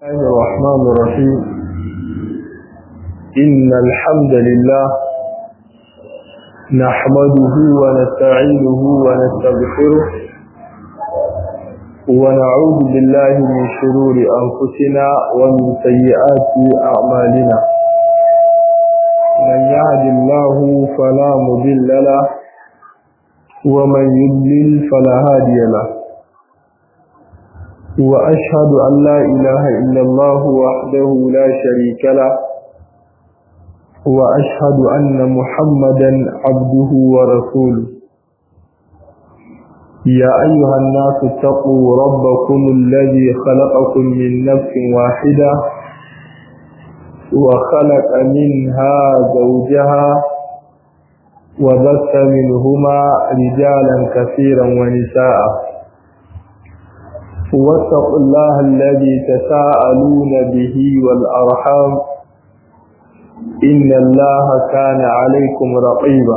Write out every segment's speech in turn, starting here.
الله الرحمن الرحيم إن الحمد لله نحمده ونستعينه ونستغفره ونعوذ بالله من شرور أنفسنا ومن سيئات أعمالنا من يهد الله فلا مضل له ومن يضلل فلا هادي له وأشهد أن لا إله إلا الله وحده لا شريك له وأشهد أن محمدا عبده ورسوله يا أيها الناس اتقوا ربكم الذي خلقكم من نفس واحدة وخلق منها زوجها وبث منهما رجالا كثيرا ونساء واتقوا الله الذي تساءلون به والأرحام إن الله كان عليكم رقيبا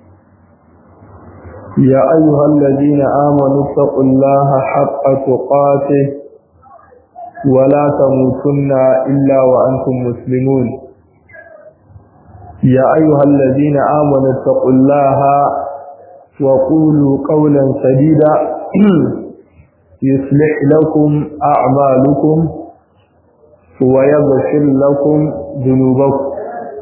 يا أيها الذين آمنوا اتقوا الله حق تقاته ولا تموتن إلا وأنتم مسلمون يا أيها الذين آمنوا اتقوا الله وقولوا قولا سديدا يصلح لكم أعمالكم ويغفر لكم ذنوبكم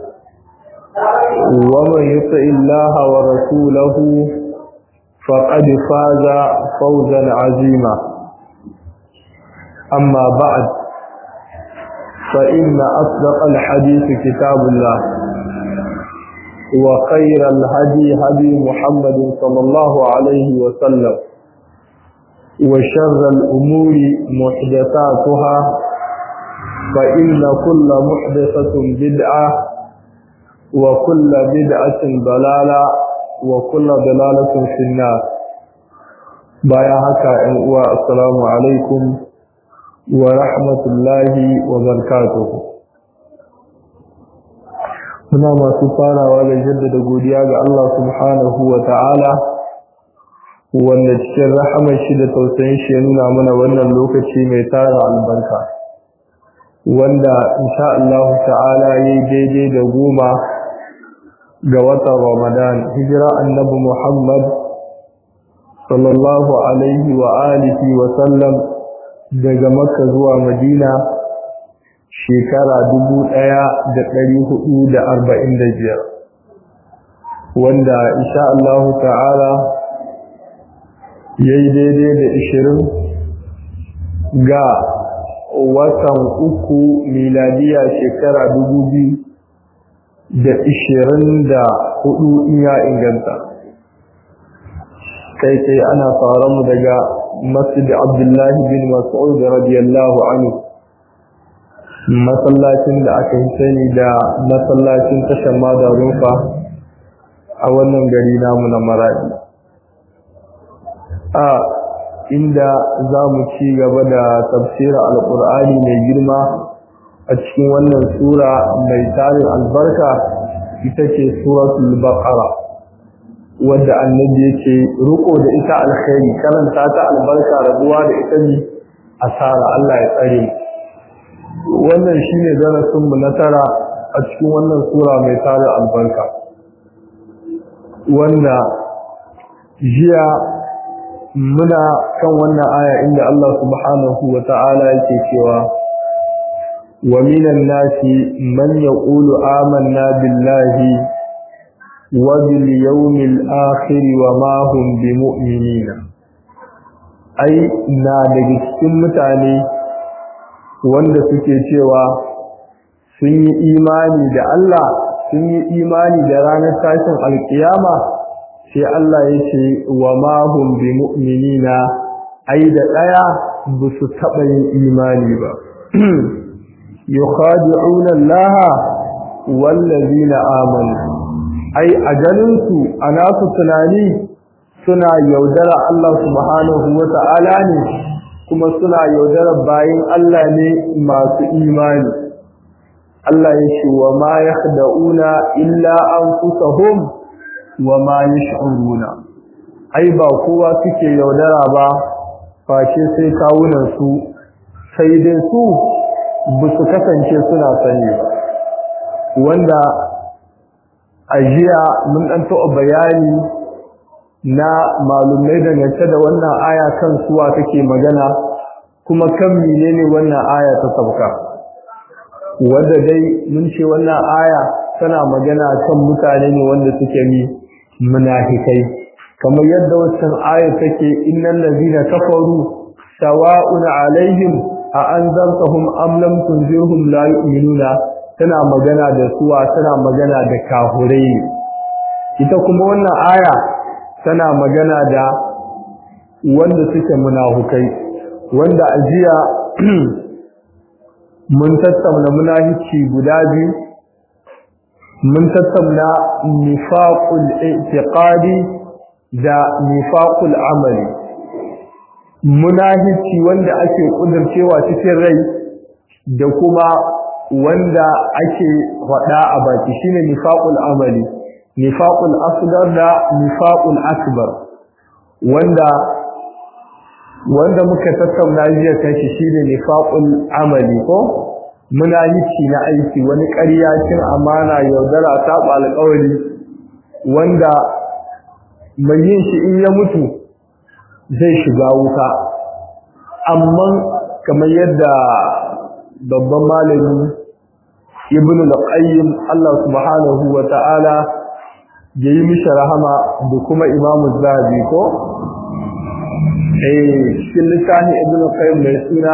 ومن يطع الله ورسوله فقد فاز فوزا عظيما أما بعد فإن أصدق الحديث كتاب الله وخير الهدي هدي محمد صلى الله عليه وسلم وشر الأمور محدثاتها فإن كل محدثة بدعة وكل بدعة ضلالة وكل ضلالة في النار بايا هكا والسلام عليكم ورحمة الله وبركاته muna masu farawa da jaddada godiya ga Allah subhanahu wa ta'ala wanda cikin rahamar shi da tausayin shi ya nuna mana wannan lokaci mai tara albarka wanda insha Allah ta'ala yayi daidai da goma ga watan Ramadan hijira annabi Muhammad sallallahu alaihi wa alihi wa sallam daga Makka zuwa Madina shekara dubu ɗaya da ɗari hudu da arba'in da biyar wanda insha Allah ta'ala ya yi daidai da ishirin ga watan uku miladiya shekara dubu biyu da ishirin da hudu in ya inganta kai kai ana fara mu daga masjid abdullahi bin mas'ud radiyallahu anhu masallacin da aka yi sani da masallacin tashar madarufa a wannan gari namu na maradi a inda za mu ci gaba da tafsirin alkur'ani mai girma a cikin wannan sura mai tarin albarka ita ce suratul baqara wadda annabi yake riko da ita alkhairi karanta ta albarka rabuwa da ita ne asara Allah ya tsare wannan shine darasin mu na tara a cikin wannan sura mai tarin albarka wanda jiya muna kan wannan aya inda Allah subhanahu wa ta'ala yake cewa wa minan nasi man yaqulu amanna billahi wa bil yawmil akhir wa ma hum bimu'minina ai na daga cikin mutane wanda suke cewa sun yi imani da Allah sun yi imani da ranar tashin alkiyama sai Allah ya ce wa mahum bi mu'minina ai da daya ba su taba yin imani ba yukhadi'una Allah wallazina amanu ai ajalin su ana su tunani suna yaudara Allah subhanahu wata'ala ne kuma suna yaudara bayin Allah ne masu imani Allah ya ce wa ma yakhda'una illa anfusahum wa ma yash'uruna ai ba kowa suke yaudara ba face sai kawunan su sai dai su ba su kasance suna sani ba wanda a jiya mun ɗan taɓa bayani na malumai dangance da wannan aya kan suwa take magana kuma kan menene wannan aya ta sauka wanda dai mun ce wannan aya tana magana kan mutane ne wanda suke ni munafikai kamar yadda wannan aya take innal ladina kafaru sawa'un alaihim a anzartahum am lam tunzirhum la yu'minuna tana magana da suwa tana magana da kahurai ita kuma wannan aya tana magana da wanda suke munafukai wanda ajiya mun tattauna munafici guda biyu mun tattauna nifaqul i'tiqadi da nifaqul amali munafici wanda ake kudurcewa cikin rai da kuma wanda ake faɗa a baki shine nifaqul amali nifaqul asghar da nifaqul akbar wanda wanda muka tattauna jiya kan shi shine nifaqul amali ko munafici na aiki wani ƙarya cin amana yaudara saba alƙawari wanda mai yin shi in ya mutu zai shiga wuta amma kamar yadda babban malami ibn al-qayyim Allah subhanahu wa ta'ala ya yi mishi rahama da kuma imamu zahabi ko eh cikin littafin ibn al-qayyim mai suna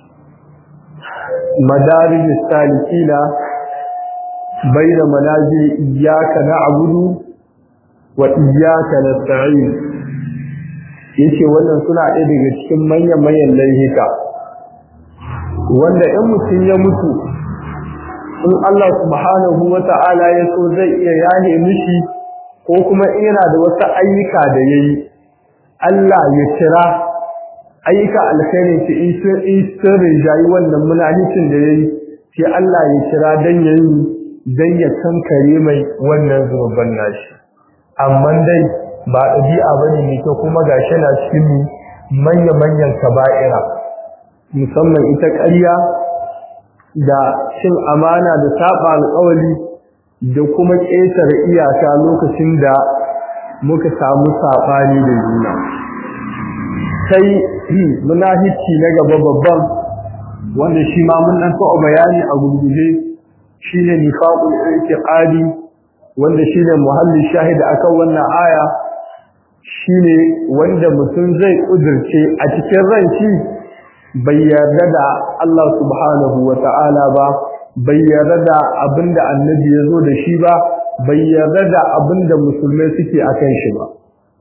madarij salikina baina manazil iyyaka na'budu wa iyyaka nasta'in yace wannan suna ɗaya daga cikin manyan manyan laifuka wanda in mutum ya mutu in Allah subhanahu wa ta'ala ya so zai iya yahe mishi ko kuma yana da wasu ayyuka da yayi Allah ya kira ayyuka alkhairin shi in sun in sun rinjayi wannan munaficin da yayi sai Allah ya kira dan yayi dan ya kankare mai wannan zunuban nashi amma dai ba ɗabi'a bane mai kyau kuma gashi na cikin manya manyan kaba'ira musamman ita ƙarya da cin amana da saba alƙawari da kuma ƙetare iyaka lokacin da muka samu saɓani da juna sai munafici na gaba babban wanda shi ma mun dan taɓa bayani a gurguje shine nifaqul i'tiqadi wanda shine muhalli shahida akan wannan aya shine wanda mutum zai kudirce a cikin ran shi bai yarda da Allah subhanahu wata'ala ba bai yarda da abinda annabi ya zo da shi ba bai yarda da abinda musulmai suke akan shi ba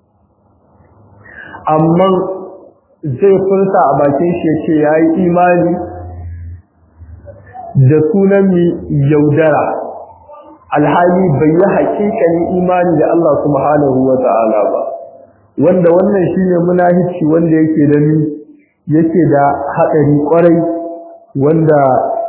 amma zai furta a bakin shi yace yayi imani da sunan mi yaudara alhali bai yi hakikanin imani da Allah subhanahu wata'ala ba wanda wannan shine munafici wanda yake da ni yake da hadari kwarai wanda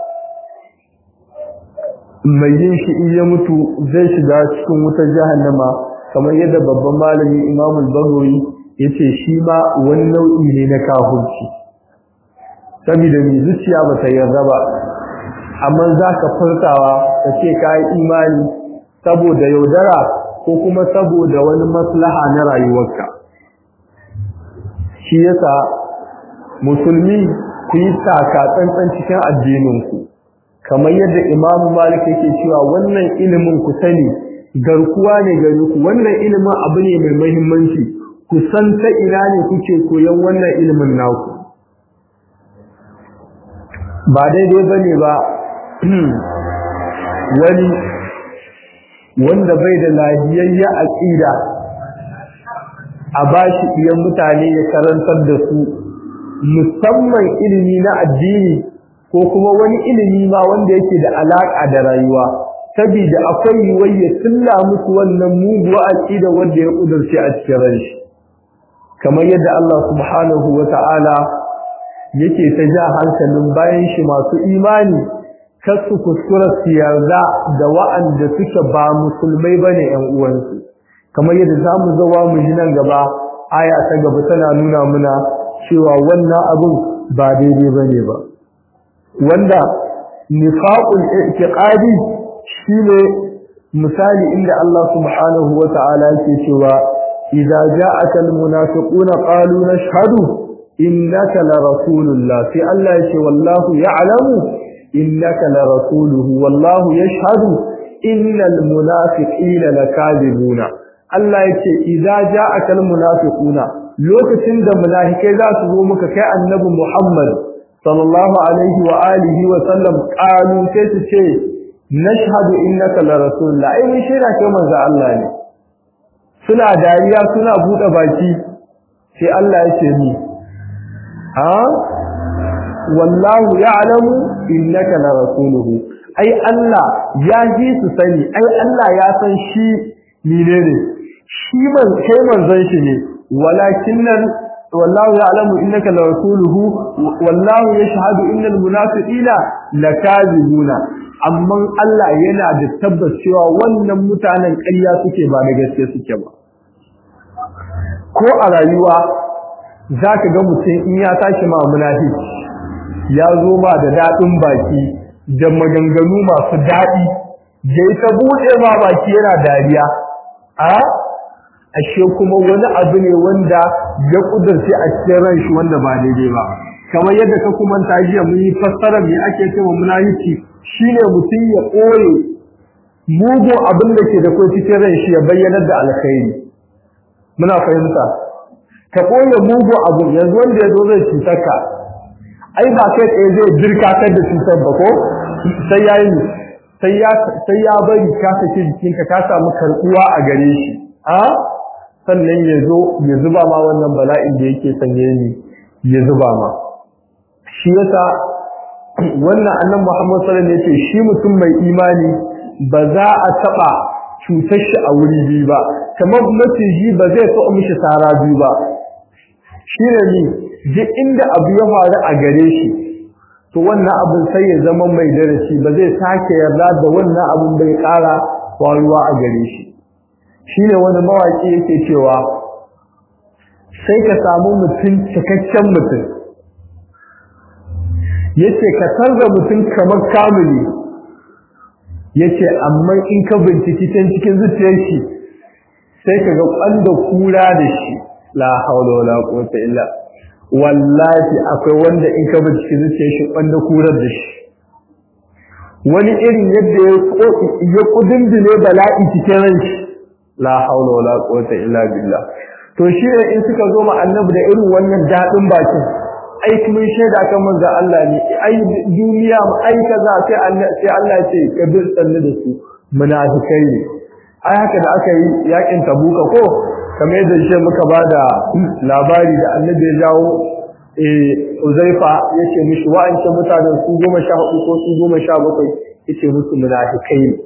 mai yin shi in ya mutu zai shiga cikin wutar jahannama kamar yadda babban malami Imam al-Baghawi yace shi ma wani nau'i ne na kafirci saboda mai zuciya ba ta yarda ba amma zaka furtawa kace kai imani saboda yaudara ko kuma saboda wani maslaha na rayuwarka shi yasa musulmi ku yi taka tsantsan cikin addininku kamar yadda imamu malik yake cewa wannan ilimin ku sani garkuwa ne gare ku wannan ilimin abu ne mai muhimmanci ku san ta ina ne kuke koyon wannan ilimin naku ba daidai bane ba wani wanda bai da lahiyayya aqida a bashi iyan mutane ya karantar da su musamman ilimi na addini ko kuma wani ilimi ma wanda yake da alaka da rayuwa saboda akwai yiwuwar ya tulla musu wannan muguwa aqida wanda ya kudurce a cikin ranshi kamar yadda Allah subhanahu wata'ala yake ta ja hankalin bayan shi masu imani kasu kuskura su yarda da wa'anda suke ba musulmai bane ƴan uwansu kamar yadda zamu zawa mu ji nan gaba aya ta gaba tana nuna muna cewa wannan abun ba daidai bane ba wanda nifaqul i'tiqadi shine misali inda Allah subhanahu wa ta'ala yake cewa idza ja'aka almunafiquna qalu nashhadu innaka la rasulullah fi Allah yake wallahu ya'lamu innaka la rasuluhu wallahu yashhadu innal munafiqina lakadibuna Allah yake idza ja'aka almunafiquna lokacin da munafikai za su zo muka kai annabi Muhammad sallallahu alaihi wa alihi wa sallam qalu sai su ce nashhadu innaka la rasulullah ai mun shaida kai manzo Allah ne suna dariya suna bude baki sai Allah ya ce ni ha wallahu ya'lamu innaka la rasuluhu ai Allah ya ji su sani ai Allah ya san shi menene shi man kai manzon shi ne walakinnan wallahu ya'lamu innaka la rasuluhu wallahu yashhadu innal munafiqina lakazibuna amma Allah yana da tabbas cewa wannan mutanen ƙarya suke ba da gaske suke ba ko a rayuwa zaka ga mutum in ya tashi ma munafiki ya zo ma da dadin baki da maganganu masu dadi da ita bude ma baki yana dariya a ashe kuma wani abu ne wanda ya kudurce a cikin ran shi wanda ba daidai ba kamar yadda ka kuma ta jiya mun yi fassara me ake cewa munafiki shine mutum ya koye mugun abin da ke da ko cikin ran shi ya bayyana da alkhairi muna fahimta ka koye mugun abu yanzu wanda ya zo zai cutar ka ai ba kai tsaye zai jirkatar da cutar ba ko sai ya yi sai ya sai ya bari ka saki jikinka ka samu karbuwa a gare shi a sannan ya zo ya zuba ma wannan bala'in da yake sanye ni ya zuba ma shi yasa wannan annabi Muhammad sallallahu alaihi wasallam yace shi mutum mai imani ba za a taba cutar shi a wuri biyu ba kamar maciji ba zai so mishi sara biyu ba shi ne ni duk inda abu ya faru a gare shi to wannan abin sai ya zama mai darasi ba zai sake yarda da wannan abin bai ƙara faruwa a gare shi shine wani mawaki yake cewa sai ka samu mutum cikakken mutum yace ka tarza mutum kamar kamili yace amma in ka binciki cikin cikin zuciyar shi sai ka ga kwanda kura da shi la haula wala quwwata illa wallahi akwai wanda in ka binciki zuciyar shi kwanda kurar da shi wani irin yadda ya kudindine bala'i cikin ran shi la haula wala quwwata illa billah to shi ne in suka zo ma annabi da irin wannan dadin bakin ai mun shaida kan manzo Allah ne ai duniya mu ai kaza sai Allah sai Allah ya ce kabir sanne da su munafikai ne ai haka da aka yi yakin tabuka ko kamar yadda shi muka bada labari da annabi ya jawo eh Uzaifa yace mishi wa'ance mutanen su 14 ko su 17 yace musu munafikai ne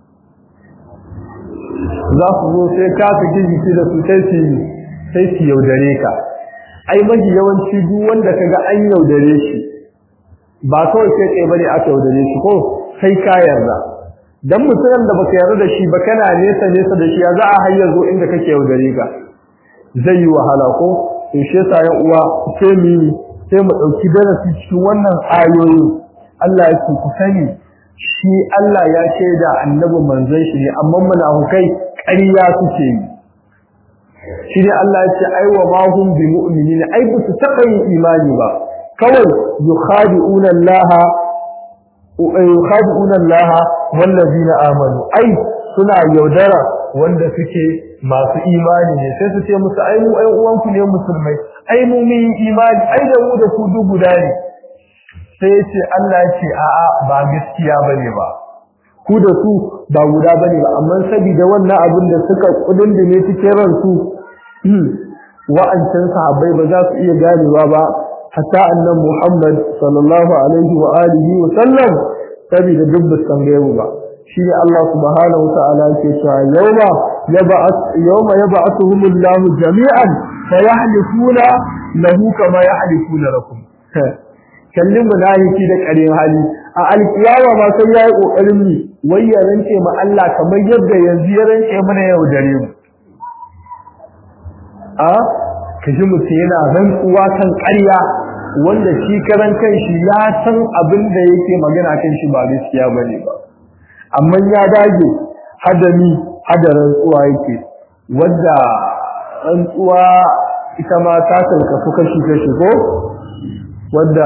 za su zo sai ka fi jiki da su sai su sai su yaudare ka ai maji yawanci duk wanda kaga an yaudare shi ba kawai sai kai bane aka yaudare shi ko sai ka yarda dan mutum da baka yarda da shi ba kana nesa nesa da shi ya za a hayya zo inda kake yaudare ka zai yi wahala ko to shi yasa ya uwa sai mu sai mu dauki darasi cikin wannan ayoyi Allah ya ku sani shi Allah ya shaida annabi manzon shi ne amma munafukai ƙarya suke yi shi ne Allah ya ce ai wa ma hum bi mu'minin ai ba su taɓa yin imani ba kawai yukhadi'una Allah yukhadi'una Allah wallazina amanu ai suna yaudara wanda suke masu imani ne sai su ce musu ai mu ai uwanku ne musulmai ai mu mun imani ai da mu da ku duk guda ne sai ce Allah ya ce a'a ba gaskiya bane ba ku da su ba guda bane ba amma saboda wannan abin da suka kudin cikin ransu wa'ancan sahabbai ba za su iya ganewa ba hatta annan Muhammad sallallahu alaihi wa alihi wa sallam saboda duk ba san gaibu ba shine Allah subhanahu wa ta'ala yake cewa yawma yab'ath yawma yab'athuhumullahu jami'an fayahlifuna lahu kama yahlifuna lakum kallin munafiki da ƙarin hali a alkiyama ma sai yayi kokarin ni wai ya rance ma Allah kamar yadda yanzu ya rance mana yau dare mu a kaji mutum yana rantsuwa kan ƙarya wanda shi karan kanshi ya san abin da yake magana kan shi ba gaskiya bane ba amma ya dage hadami hadarin tsuwa yake wanda rantsuwa ita ma ta kalkafu kashi kashi ko wanda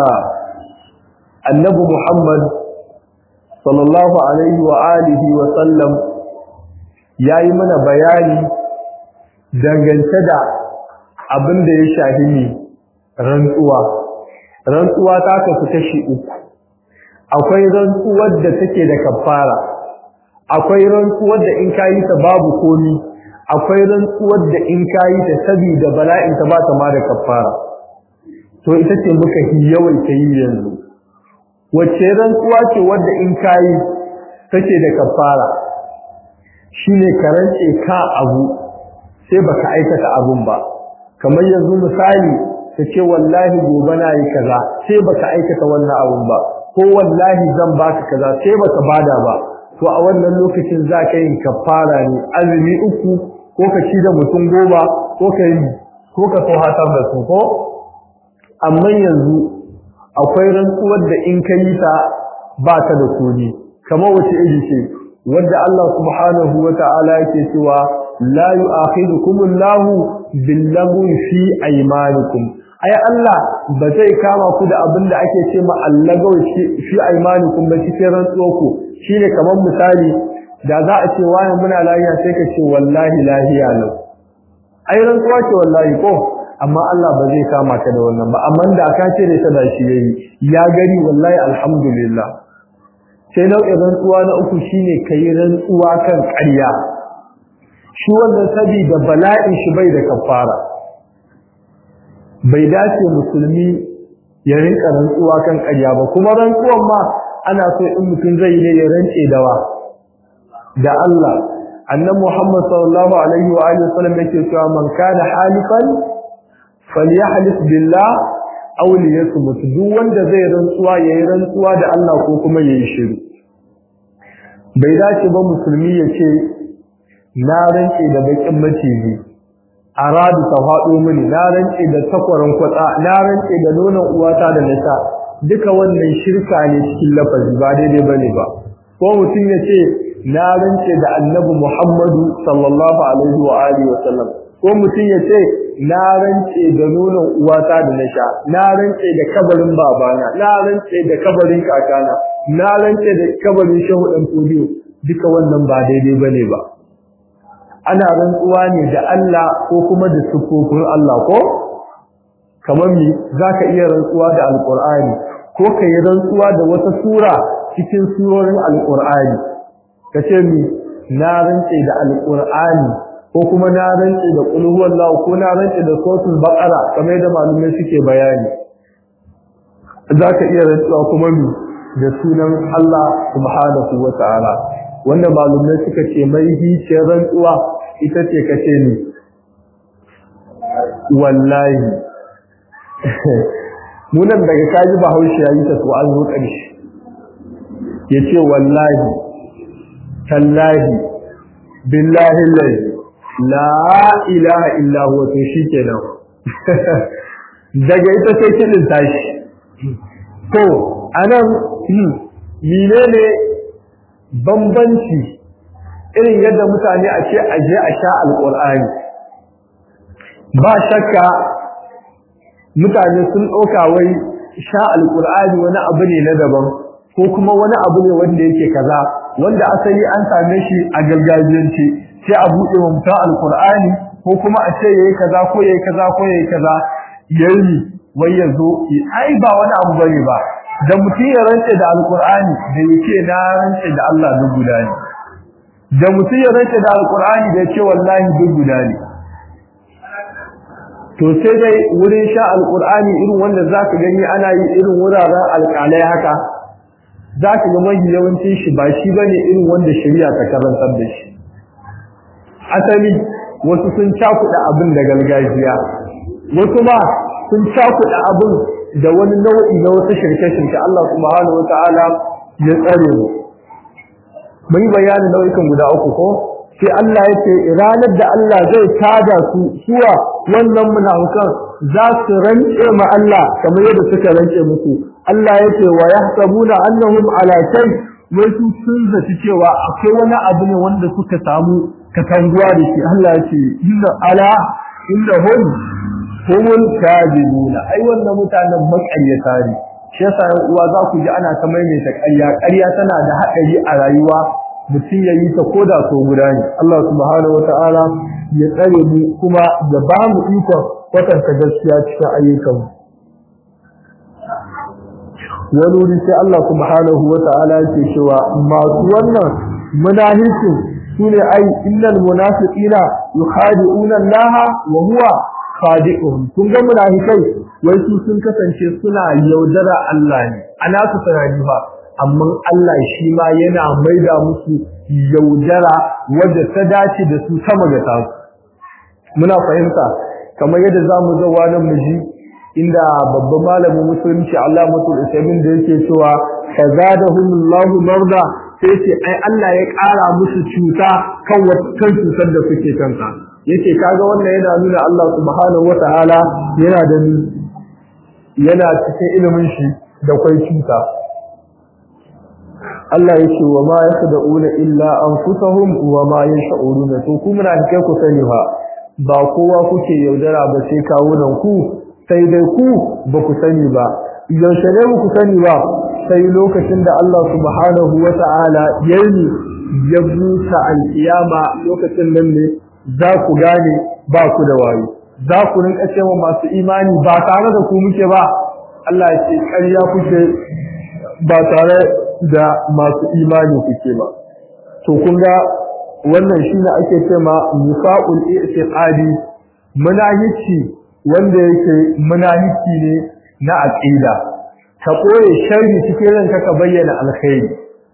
annabi Muhammad sallallahu alaihi wa alihi wa sallam yayi mana bayani dangance da abin da ya shafi ne rantsuwa rantsuwa ta kasu kashi uku akwai rantsuwar da take da kafara akwai rantsuwar da in kayi ta babu komi akwai rantsuwar da in kayi ta saboda bala'in ta ba ta ma da kafara to ita ce muka yi yawaita yi yanzu wacce rantsuwa ce wadda in kayi take da kafara shine karance ka abu sai baka aikata abun ba kamar yanzu misali ka ce wallahi gobe na yi kaza sai baka aikata wannan abun ba ko wallahi zan baka kaza sai baka bada ba to a wannan lokacin za ka yi kafara ne azumi uku ko ka ci da mutum goma ko ka yi ko ka so hatar da su ko amma yanzu akwai rantsuwar da in ka yi ta ba ta da kuni kamar wace iri ce wadda Allah subhanahu wa ta'ala yake cewa la yu'akhidukum Allahu billaghwi fi aymanikum ai Allah ba zai kama ku da abin da ake ce ma allagawi fi aymanikum ba cikin rantsuwar ku shine kamar misali da za a ce wani muna lafiya sai ka ce wallahi lahiya lau ai rantsuwa ce wallahi ko amma Allah ba zai kama ka da wannan ba amma da ka ce da ta da shi yayi ya gari wallahi alhamdulillah sai nau'in rantsuwa na uku shine kai rantsuwa kan ƙarya shi wannan saboda bala'in shi bai da kafara bai dace musulmi ya rinka rantsuwa kan ƙarya ba kuma rantsuwan ma ana so in mutum zai ne ya rance dawa da Allah annabi Muhammad sallallahu alaihi wa alihi wasallam yake cewa man kana halifan falyahlif billah aw liyasmut duk wanda zai rantsuwa yayi rantsuwa da Allah ko kuma yayi shiru bai dace ba musulmi ya ce na rance da bakin maciji aradu ta faɗo mini na rance da takwaran kwatsa na rance da nonon uwata da nasa duka wannan shirka ne cikin lafazi ba daidai bane ba ko mutum ya ce na rance da annabi Muhammadu sallallahu alaihi wa alihi wa sallam ko mutum ya ce na rance da nonon uwata da nasha na rance da kabarin babana na rance da kabarin kakana na rance da kabarin shehu dan fodiyo duka wannan ba daidai bane ba ana rantsuwa ne da Allah ko kuma da sufofin Allah ko kamar mi zaka iya rantsuwa da alqur'ani ko kai rantsuwa da wata sura cikin surorin alqur'ani kace mi na rantse da alqur'ani ko kuma na rantse da qul huwallahu ko na rantse da suratul baqara kamar da malumai suke bayani zaka iya rantsuwa kuma mi da sunan Allah subhanahu wataala wanda malumai suka ce mai hiciyar rantsuwa ita ce kace ni wallahi munan daga kaji bahaushe yayi ta to an zo ƙarshe yace wallahi tallahi billahi la ilaha illa huwa to shikenan daga ita sai kidin tashi to anan menene bambanci irin yadda mutane a ce aje a sha alqur'ani ba shakka mutane sun ɗauka wai sha alqur'ani wani abu ne na daban ko kuma wani abu ne wanda yake kaza wanda asali an same shi a gargajiyance sai a buɗe wa mutum alqur'ani ko kuma a ce yayi kaza ko yayi kaza ko yayi kaza yayi wai yazo ai ba wani abu bane ba da mutum ya rance da alqur'ani da yake na rance da Allah duk guda ne da mutum ya rance da alqur'ani da yake wallahi duk guda ne to sai dai wurin sha alqur'ani irin wanda zaka gani ana yi irin wuraren alƙalai haka zaka ga mai yawancin shi ba shi bane irin wanda shari'a ta karantar da shi asali wasu sun cakuɗa abin da gargajiya wasu ma sun cakuɗa abin da wani nau'i na wasu shirke-shirke Allah subhanahu wata'ala ya tsare mu mun yi bayanin nau'ikan guda uku ko sai Allah ya ce ranar da Allah zai tada su suwa wannan munafikan za su rance ma Allah kamar yadda suka rance muku Allah yake wa yahsabuna annahum ala shay wai su sun zaci cewa akwai wani abu ne wanda suka samu katanguwa da shi Allah yake inna ala innahum humul kadibuna ai wannan mutanen makaryata ne shi yasa yan uwa za ku ji ana ta maimaita ƙarya ƙarya tana da haɗari a rayuwa mutum ya yi ta koda so guda ne Allah subhanahu wataala ya tsare mu kuma ya ba mu ikon kwatanta gaskiya cikin ayyukan wani wuri sai Allah subhanahu wataala yake cewa masu wannan munafiqin sune ai innal munafiqina yukhadi'una Allah wa huwa khadi'uhum kun ga munafikai wai su sun kasance suna yaudara Allah ne ana su tunani ba amma Allah shi ma yana maida musu yaudara wadda ta dace da su sama ga tasu muna fahimta kamar yadda zamu zo wannan miji inda babban malamin musulunci Allah mutul isabin da yake cewa kazadahumullahu marda sai ce ai Allah ya ƙara musu cuta kan kan cutar da suke kanta yake kaga wannan yana nuna Allah subhanahu wataala yana da yana cikin ilimin shi da kwai cuta Allah yake wa ma yakhda'una illa anfusahum wa ma yash'uruna to ku muna kai ku sani ba ba kowa kuke yaudara ba sai kawunan ku sai dai ku ba ku sani ba yaushe ne ku sani ba sai lokacin da Allah subhanahu wata'ala yayi ya busa alkiyama lokacin nan ne za ku gane ba ku da wayo za ku rinka cewa masu imani ba tare da ku muke ba Allah ya ce ƙarya kuke ba tare da masu imani kuke ba to kun ga wannan shine ake cewa nifaqul i'tiqadi munahici wanda yake munahici ne na aqida ka koye sharri cikin ranka ka bayyana alkhairi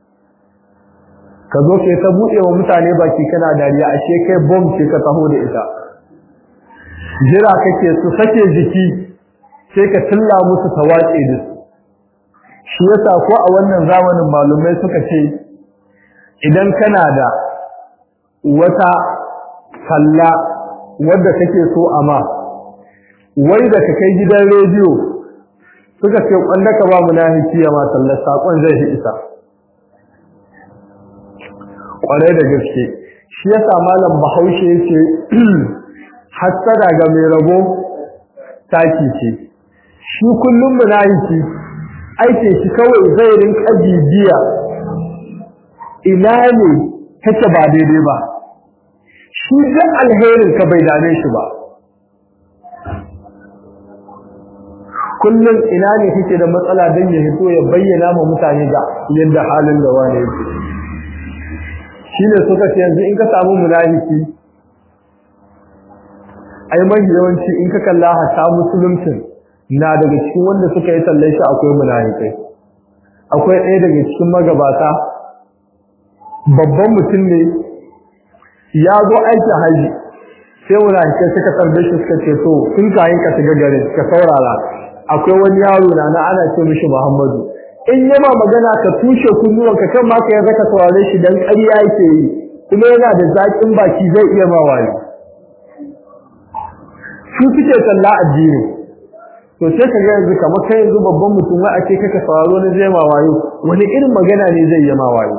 ka zo kai ta buɗe wa mutane baki kana dariya ashe kai bomb ce ka taho da ita jira kake su sake jiki sai ka tilla musu tawace da su shi yasa ko a wannan zamanin malumai suka ce idan kana da wata kalla wadda kake so amma wai da ka kai gidan rediyo suka ce kwanda ka ba munafiki ya ma sallar sakon zai shi isa kwarai da gaske shi yasa malam bahaushe yace hasada ga mai rabo taki ce shi kullum munafiki aike shi kawai zai rinka bibiya ina ne kake ba daidai ba shi da alherin ka bai dame shi ba kullum ina ne kake da matsala don ya hito ya bayyana ma mutane ga yadda halin da wani yake shi ne suka ce yanzu in ka samu munafiki ai mai yawanci in ka kalla hata musuluncin na daga cikin wanda suka yi tallan shi akwai munafikai akwai ɗaya daga cikin magabata babban mutum ne ya zo aikin haji sai munafikai suka tarbe shi suka ce to in kayan ka shiga garin ka saurara akwai wani yaro na na ana ce mishi Muhammadu in yama magana ka tushe kunnuwan ka kan ma ka yarda ka saurare shi dan ƙarya yake yi kuma yana da zaƙin baki zai iya ma wayo su suke talla addini to sai ka ga yanzu kamar kai yanzu babban mutum wai ake kaka sauraro na zai ma wayo wani irin magana ne zai yi ma wayo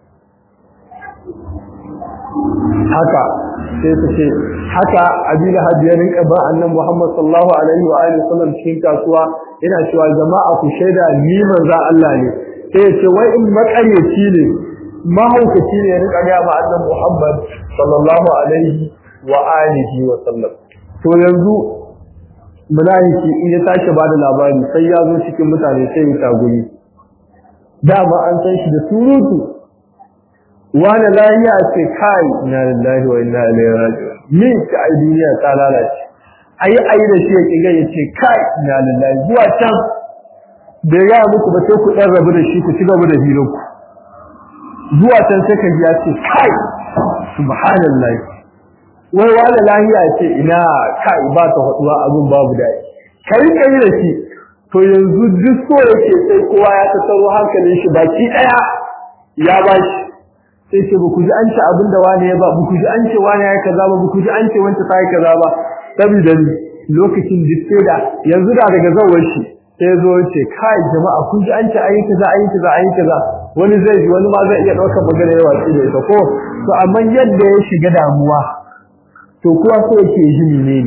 haka sai su ce haka abin hajji ya rinka ba annan Muhammad sallallahu alaihi wa alihi wasallam cikin kasuwa yana cewa jama'a ku shaida ni manzo Allah ne sai ya ce wai in makaryaci ne mahaukaci ne ya rinka ga ma annan Muhammad sallallahu alaihi wa alihi wa sallam to yanzu munafiki in ya tashi ba da labari sai ya zo cikin mutane sai ya taguri dama an san shi da surutu wani lahiya ce kai na lillahi wa inna ilaihi raji'un min ka ai duniya ta lalace ayi ayi da shi ya kiga ya ce kai na lillahi zuwa can da ya muku ba sai ku dan rabu da shi ku ci gaba da hirar ku zuwa can sai ka ji ya ce kai subhanallahi wai wani lahiya ce ina kai ba ta haduwa abin babu dai kai kai da shi to yanzu duk so yake sai kowa ya tattaro hankalin shi baki daya ya bashi sai ce ba ku ji an ce abin da wani ya ba ba ku ji an ce wani ya kaza ba ba ku ji an ce wanda ta yi kaza ba saboda lokacin da yanzu da daga zawar shi sai zo ce kai jama'a kun ji an ce ayi kaza ayi kaza ayi kaza wani zai ji wani ma zai iya daukar magana yawa shi da ita ko to amma yadda ya shiga damuwa to kuwa so yake ji ne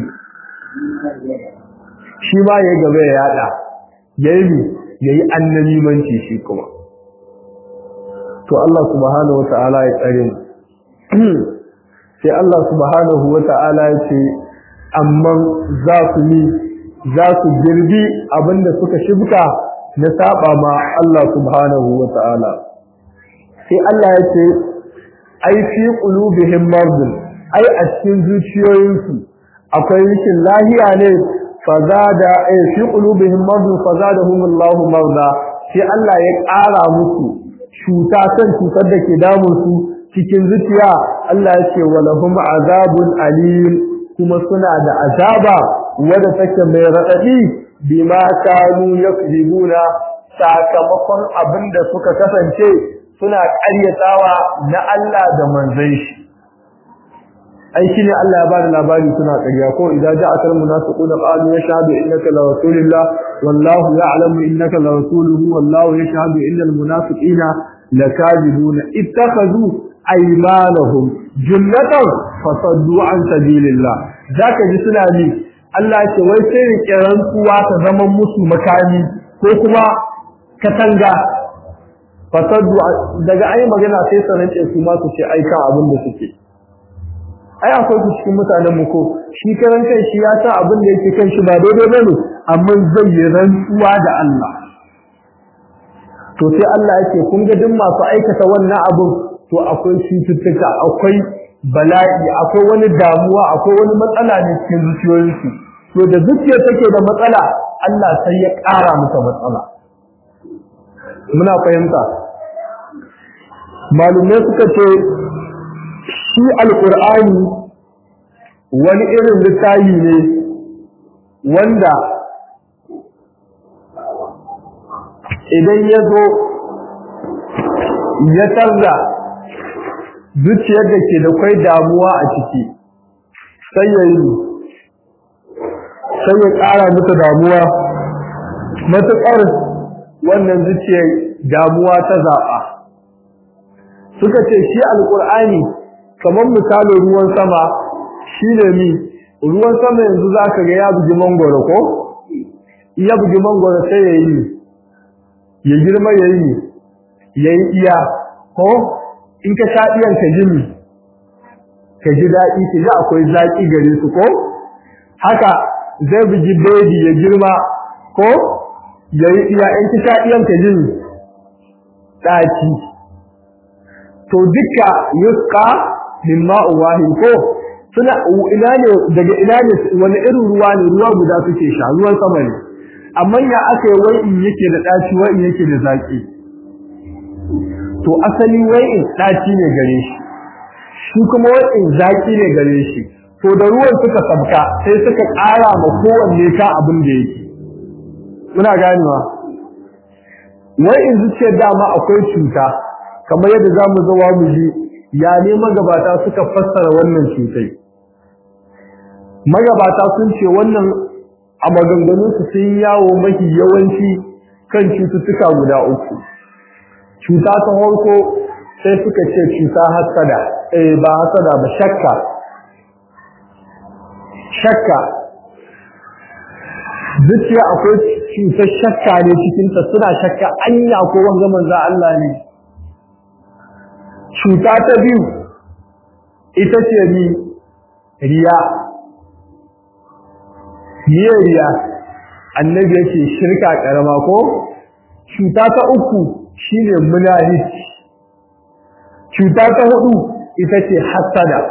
shi ma ya gaba ya yada yayi yayi annabimanci shi kuma to Allah subhanahu wataala ya tsare mu sai Allah subhanahu wataala ya ce amma za su yi za su girbi abinda suka shibka na saba ma Allah subhanahu wa ta'ala sai Allah ya ce ai fi qulubihim mardun ai a cikin zuciyoyinsu akwai rikin lahiya ne fazada ai fi qulubihim mardun fazadahum Allahu marda sai Allah ya ƙara musu cuta san cutar da ke damun su cikin zuciya Allah ya ce walahum azabun alim kuma suna da azaba wadda take mai raɗaɗi bima kanu yakzibuna sakamakon abin da suka kasance suna ƙaryatawa na Allah da manzon shi ai shine Allah ya bada labari suna ƙarya ko idan ja'aka almunafiquna qalu yashhadu innaka la rasulullah wallahu ya'lamu innaka la rasuluhu wallahu yashhadu innal munafiqina lakadibuna ittakhadhu aymanahum junnatan fasaddu an sabilillah zaka ji suna ni Allah ce wai sai rike rantsuwa ta zama musu makami ko kuma katanga fasaddu daga ai magana sai sanan ce su ma su ce aika abin da suke ai akwai su cikin mutanen mu ko shi karan kai shi ya san abin da yake kan shi ba daidai bane amma zai yi rantsuwa da Allah to sai Allah yake kun ga duk masu aikata wannan abin to akwai cututtuka akwai bala'i akwai wani damuwa akwai wani matsala ne cikin zuciyoyinsu to da zuciya take da matsala Allah sai ya ƙara mata matsala muna fahimta malumai suka ce shi alƙur'ani wani irin littafi ne wanda idan ya zo ya tarda zuciyar da ke da kwai damuwa a ciki sai ya yi sai ya ƙara mata damuwa matuƙar wannan zuciyar damuwa ta zaɓa suka ce shi alƙur'ani kamar misalin ruwan sama shi ne mi ruwan sama yanzu za ka ga ya bugi mangoro ko ya bugi mangoro sai ya yi ya girma ya yi ya yi iya ko in ka sha iyan ka ji ka ji daɗi ka ji akwai zaƙi gare su ko haka zai bugi bebi ya girma ko ya yi iya in ka sha iyan ka ji ɗaci to duka yuska min ma'u wahid ko suna ina ne daga ina ne wani irin ruwa ne ruwa guda suke sha ruwan sama ne amma ya aka yi wai in yake da ɗaci wai in yake da zaƙi to asali wai in ɗaci ne gare shi shi kuma wai in zaƙi ne gare shi to da ruwan suka sabka sai suka ƙara ma kowanne ka abin da yake muna ganewa wai in zuciyar dama akwai cuta kamar yadda za mu zawa mu ji ya ne magabata suka fassara wannan cutai magabata sun ce wannan a maganganunsu sun yawo mafi yawanci kan cututtuka guda uku cuta ta farko sai suka ce cuta hasada eh ba hasada ba shakka shakka zuciya akwai cutar shakka ne cikinta suna shakka anya ko wanga manzo Allah ne cuta ta biyu ita ce ni riya niyyar riya annabi yake shirka karama ko cuta ta uku shine munafici cuta ta hudu ita ce hasada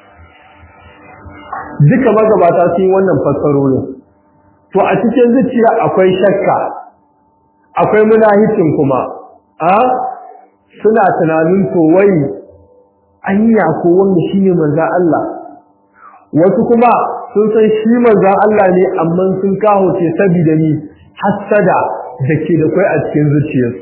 duka magabata sun yi wannan fassarorin to a cikin zuciya akwai shakka akwai munaficin kuma a suna tunanin to wai anya ko wanda shine manzo Allah wasu kuma sun san shi manzo Allah ne amma sun kawo ce saboda ni hasada dake da kai a cikin zuciyarsu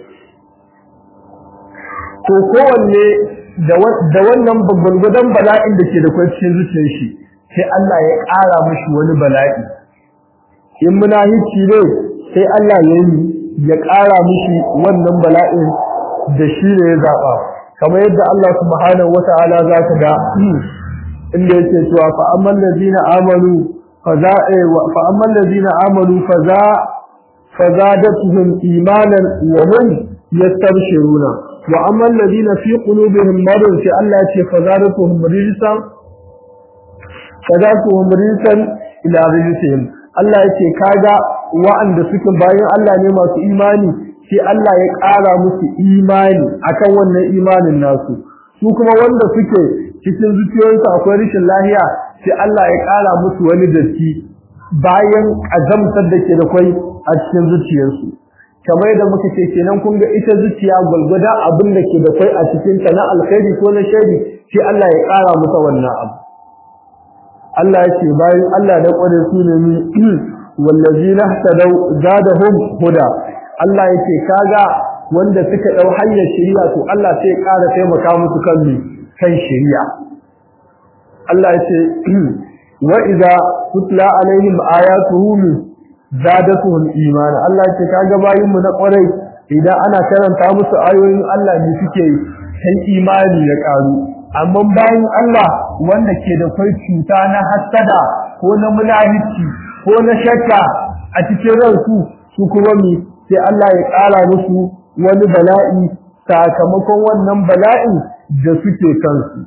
to kowanne da wannan babban gudan bala'in da ke da kai cikin zuciyar shi sai Allah ya ƙara mishi wani bala'i in munafici ne sai Allah ya yi ya ƙara mishi wannan bala'in da shi ne ya zaɓa kamar yadda Allah subhanahu wata'ala za ka ga inda yake cewa fa amman ladina amanu fa za fa amman ladina amanu fa za fa zadatuhum imanan wa hum yastabshiruna wa amman ladina fi qulubihim marad sai Allah ya ce fa zadatuhum rijsan fa zadatuhum rijsan ila rijsihim Allah ya ce kaga wa'anda suke bayan Allah ne masu imani sai Allah ya ƙara musu imani akan wannan imanin nasu su kuma wanda suke cikin zuciyoyinsu akwai rashin lahiya sai Allah ya ƙara musu wani datti bayan azamtar da ke da kwai a cikin zuciyarsu kamar yadda muka ce kenan kun ga ita zuciya gwalgwada abin da ke da kwai a cikin ta na alkhairi ko na shari sai Allah ya ƙara musu wannan abu Allah ya ce bayan Allah da kware su ne ni wallazinahtadaw zadahum huda Allah ya ce kaga wanda suka dau hanyar shari'a to Allah sai ya ƙara taimaka musu kan mi kan shari'a Allah ya ce wa idza tutla alaihim ayatuhu zadatuhum imana Allah ya ce kaga bayin mu na kwarai idan ana karanta musu ayoyin Allah ne suke kai imani ya karu amma bayan Allah wanda ke da kai cuta na hasada ko na mulahici ko na shakka a cikin ransu su kuma mi sai Allah ya ƙara musu wani bala'i sakamakon wannan bala'in da suke kansu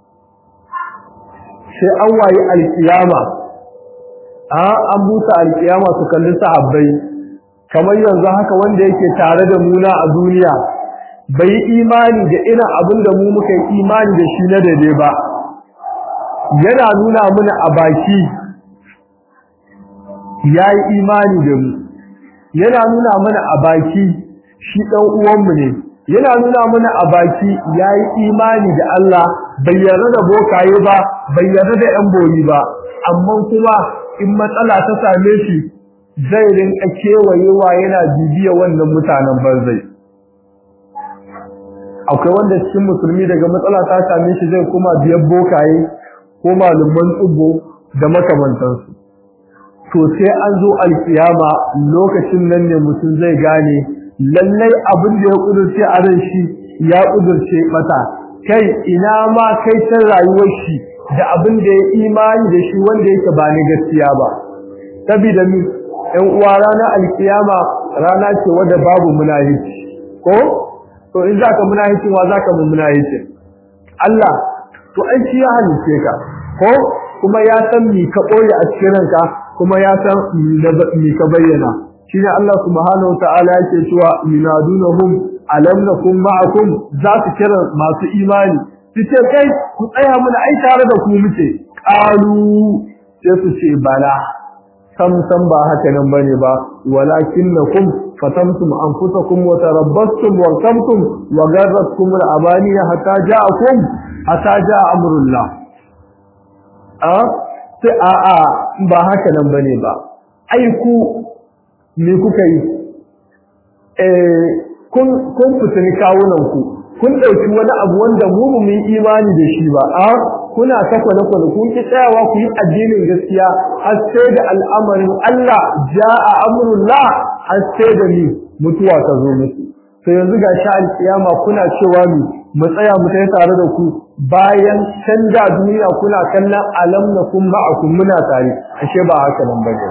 sai an wayi alkiyama a an busa alkiyama su kalli sahabbai kamar yanzu haka wanda yake tare da muna a duniya bai yi imani da irin abin da mu muka yi imani da shi na daidai ba yana nuna mana a baki ya yi imani da mu yana nuna mana a baki shi ɗan uwanmu ne yana nuna mana a baki ya yi imani da Allah bai yarda da bokaye ba bai yarda da ‘yan boyi ba amma kuma in matsala ta same shi zai rinka kewayewa yana bibiya wannan mutanen banzai akwai wanda cikin musulmi daga matsala ta same shi zai kuma biyan bokaye ko malaman tsubo da makamantansu to sai an zo alkiyama lokacin nan ne mutum zai gane lallai abin da ya kudurce a ran shi ya kudurce mata kai ina ma kai ta rayuwar shi da abin da ya imani da shi wanda yake ba ni gaskiya ba saboda mi ɗan uwa ranar alkiyama rana ce wadda babu munahici ko to in zaka munahici wa zaka mu munahici Allah to ai shi ya halice ka ko kuma ya san mi ka boye a cikin ranka kuma ya san mi ka bayyana shine Allah subhanahu wataala yake cewa minadunhum alam nakum ma'akum za su kira masu imani su ce kai ku tsaya muna ai tare da ku muke qalu sai su ce bala sam sam ba haka nan bane ba walakinnakum fatamtum anfusakum wa tarabbastum wa kamtum wa garratkum al-abani hatta ja'akum hatta ja'a amrullah a sai a a ba haka nan bane ba ai ku me kuka yi eh kun kun fitini kawunan ku kun dauki wani abu wanda mu mu yi imani da shi ba a kuna saka na kun kun ki tsayawa ku yi addinin gaskiya har sai da al'amarin Allah ja'a amrullah har sai da ni mutuwa ta zo muku to yanzu ga sha alkiyama kuna cewa mi mu tsaya mu kai tare da ku bayan canja duniya kuna kallon alam na kun ma'akum muna tare ashe ba haka nan bane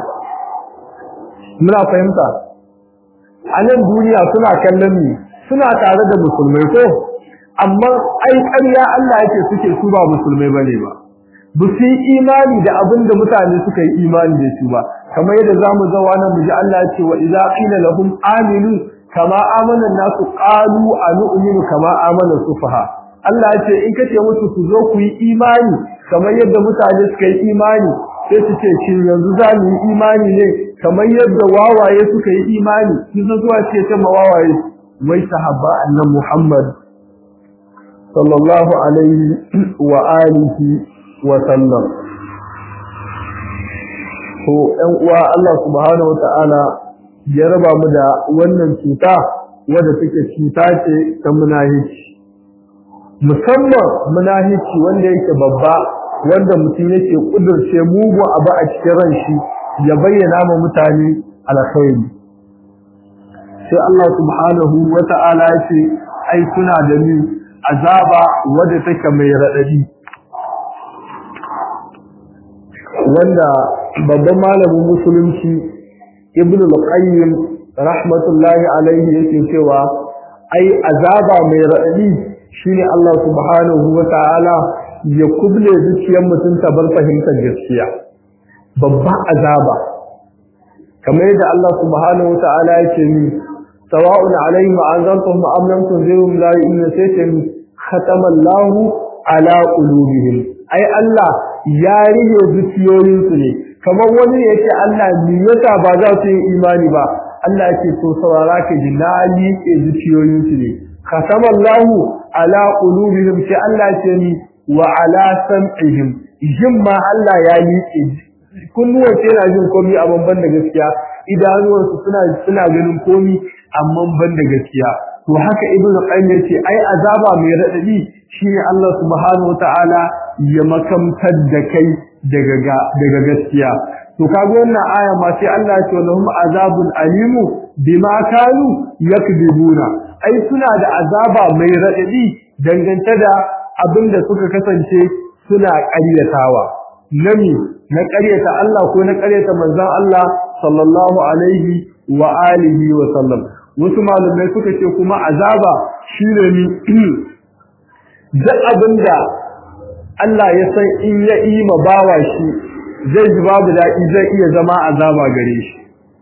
muna fahimta a nan duniya suna kallon mi suna tare da musulmai ko amma ai ƙarya Allah yake suke su ba musulmai bane ba ba su yi imani da abin da mutane suka yi imani da su ba kamar yadda zamu zawa nan mu ji Allah ya ce wa idza qila lahum aminu kama amana nasu qalu anu'minu kama amana sufaha Allah ya ce in kace musu ku zo ku yi imani kamar yadda mutane suka yi imani sai su ce shin yanzu za mu yi imani ne kamar yadda wawaye suka yi imani sun zuwa ce ta mawawaye wai sahabba annan Muhammad sallallahu alaihi wa alihi wa sallam to ɗan uwa Allah subhanahu wata'ala ya raba mu da wannan cuta wadda take cuta ce ta munahici musamman munahici wanda yake babba wanda mutum yake kudurce mugu abu a cikin ran shi ya bayyana ma mutane alkhairi sai Allah subhanahu wata'ala ya ce ai suna da ni azaba wadda take mai radadi wanda babban malamin musulunci ibn al-qayyim rahmatullahi alaihi yake cewa ai azaba mai radadi shine Allah subhanahu wata'ala ya kuble zuciyar mutum ta bar fahimtar gaskiya babban azaba kamar yadda Allah subhanahu wata'ala yake ni sawa'un alaihim anzartum am lam tunzirhum la yu'minun sayyidan khatama Allahu ala qulubihim ai Allah ya rihe zuciyoyinsu ne kamar wani yake Allah me yasa ba za su yi imani ba Allah yake so saurara ka ji na liƙe zuciyoyinsu ne khatama Allahu ala qulubihim sai Allah ce ni wa ala sam'ihim jin ma Allah ya liƙe kunnuwan sai na jin komai amma ban da gaskiya idanuwansu suna suna ganin komai amma ban da gaskiya to haka ibnu qayyim yace ai azaba mai radadi shine Allah subhanahu wataala ya makamtar da kai daga daga gaskiya to kaga wannan aya ma sai Allah ya ce lahum azabun alimu bima kanu yakdibuna ai suna da azaba mai radadi dangance da abinda suka kasance suna ƙaryatawa nami na ƙaryata Allah ko na ƙaryata manzon Allah sallallahu alaihi wa alihi wa sallam wasu malumai suka ce kuma azaba shine ni duk abinda Allah ya san in ya yi ma bawa shi zai ji babu daɗi zai iya zama azaba gare shi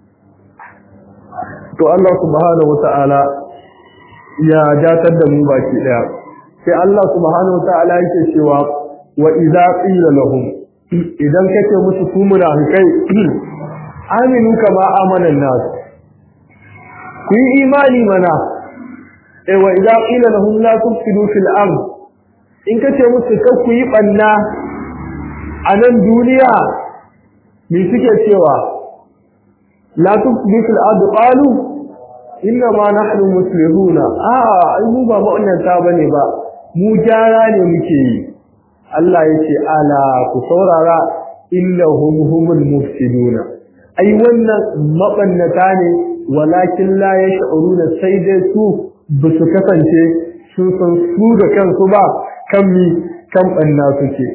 to Allah subhanahu wata'ala ya datar da mu baki daya sai Allah subhanahu wata'ala yake cewa wa idza qila lahum idan kace musu ku munafikai aminu kama amana nas ku yi imani mana eh wa idza qila lahum la tufsidu fil ard in kace musu kar ku yi banna a nan duniya me suke cewa la tufsidu fil ard qalu inna ma nahnu muslihuna a ai mu ba mu'annata bane ba mu gyara ne muke yi Allah yace ala ku saurara innahum humul mufsiduna ai wannan mabannata ne walakin la yash'uruna sai dai su ba su kasance sun san su da kansu ba kan mi kan banna suke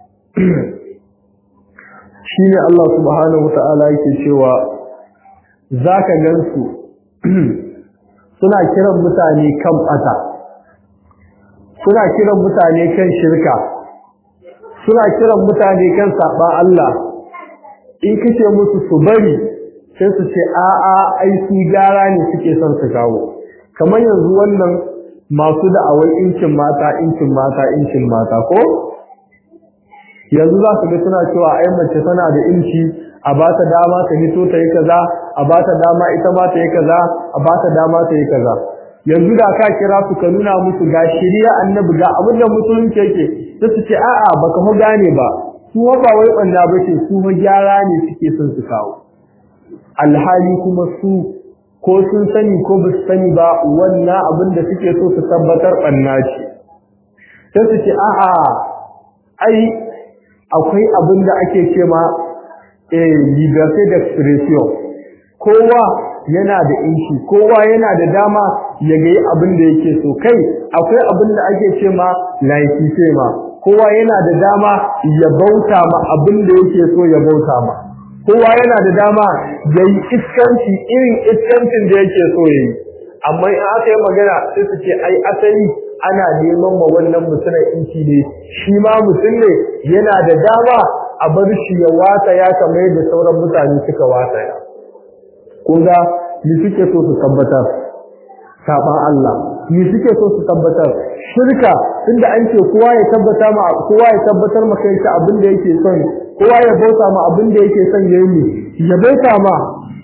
shine Allah subhanahu wataala yake cewa zaka gansu suna kiran mutane kan bata suna kiran mutane kan shirka suna kiran mutane kan saba Allah in kace musu su bari sai su ce a'a ai su gara ne suke son su kawo kamar yanzu wannan masu da'awar incin mata incin mata incin mata ko yanzu za su ga suna cewa ai mace tana da inci a ba ta dama ta hito ta yi kaza a ba ta dama ita ma ta yi kaza a ba ta dama ta yi kaza yanzu da ka kira su ka nuna musu ga shirya annabi ga abin da musulunci yake sai su ce a'a baka mu gane ba su ba wai banda bace su ma gyara ne suke son su kawo alhali kuma su ko sun sani ko ba su sani ba wannan abin da suke so su tabbatar banna ce sai su ce a'a ai akwai abin da ake ce ma eh liberté d'expression kowa yana da inci kowa yana da dama ya ga abin da yake so kai akwai abin da ake ce ma laicite ma kowa yana da dama ya bauta ma abin da yake so ya bauta ma kowa yana da dama ya yi iskanci irin iskancin da yake so ya yi amma in aka yi magana sai su ce ai asali ana neman ma wannan mutumin inci ne shi ma mutum ne yana da dama a bar shi ya wata ya kamar yadda sauran mutane suka wata ya kun ga ni suke so su tabbatar saban Allah ni suke so su tabbatar shirka tunda an ce kowa ya tabbata ma kowa ya tabbatar ma kai abin da yake son kowa ya bauta ma abin da yake son yayi ya bauta ma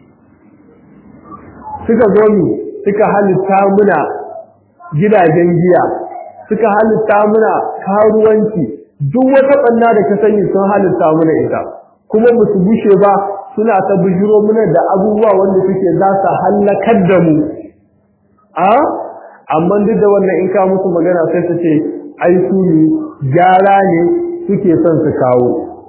suka zo ni suka halitta muna gidajen giya suka halitta muna karuwanci duk wata banna da ka sani sun halitta muna ita kuma ba su bushe ba suna ta bujiro muna da abubuwa wanda suke za su hallakar da mu a amma duk da wannan in ka musu magana sai su ce ai su ne gyara ne suke son su kawo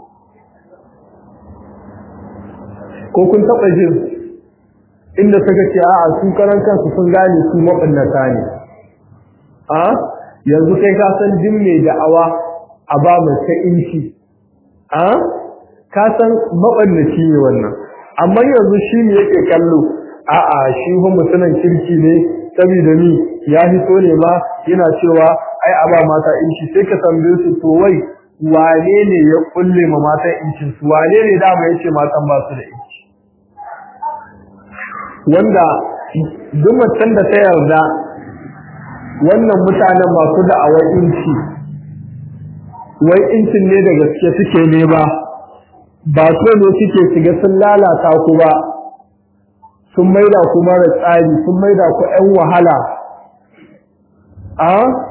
ko kun taɓa jin inda suka ce a'a su karan kansu sun gane su maɓannata ne a yanzu kai ka san din mai da'awa a ba mai ta inci a ka san maɓannaci ne wannan amma yanzu shi ne yake kallo a'a shi fa mutumin kirki ne saboda ni ya hito ne ma yana cewa ai a ba mata inci sai ka tambaye su to wai wane ne ya kulle ma mata incin su wane ne dama yace matan ba su da inci wanda duk macen da ta yarda wannan mutanen masu da'awar inci wai incin ne da gaske suke ne ba ba so ne suke shiga sun lalata ku ba sun maida ku mara tsari sun maida ku ƴan wahala a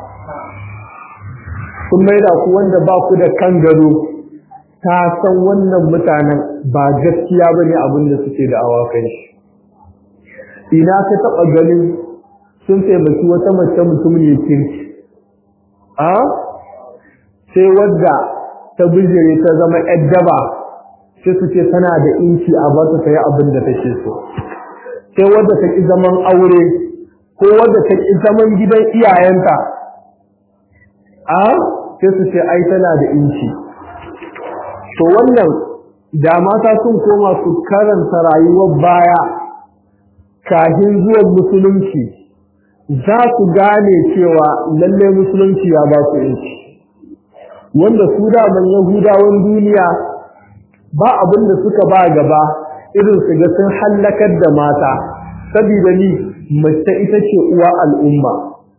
sun maida ku wanda ba ku da kan gado ta san wannan mutanen ba gaskiya ba ne abin da suke da awakai shi ina ka taɓa ganin sun taimaki wata mace mutum ne kirki a sai wadda ta bijire ta zama ƴar daba sai su ce tana da inci a ba ta yi abin da take so sai wadda ta ƙi zaman aure ko wadda ta ƙi zaman gidan iyayenta a sai su ce ai tana da inci to wannan da mata sun koma su karanta rayuwar baya kafin zuwan musulunci za su gane cewa lalle musulunci ya ba su inci wanda su daman yahudawan duniya ba abin da suka ba gaba irin su ga sun hallakar da mata saboda ni mace ita ce uwa al'umma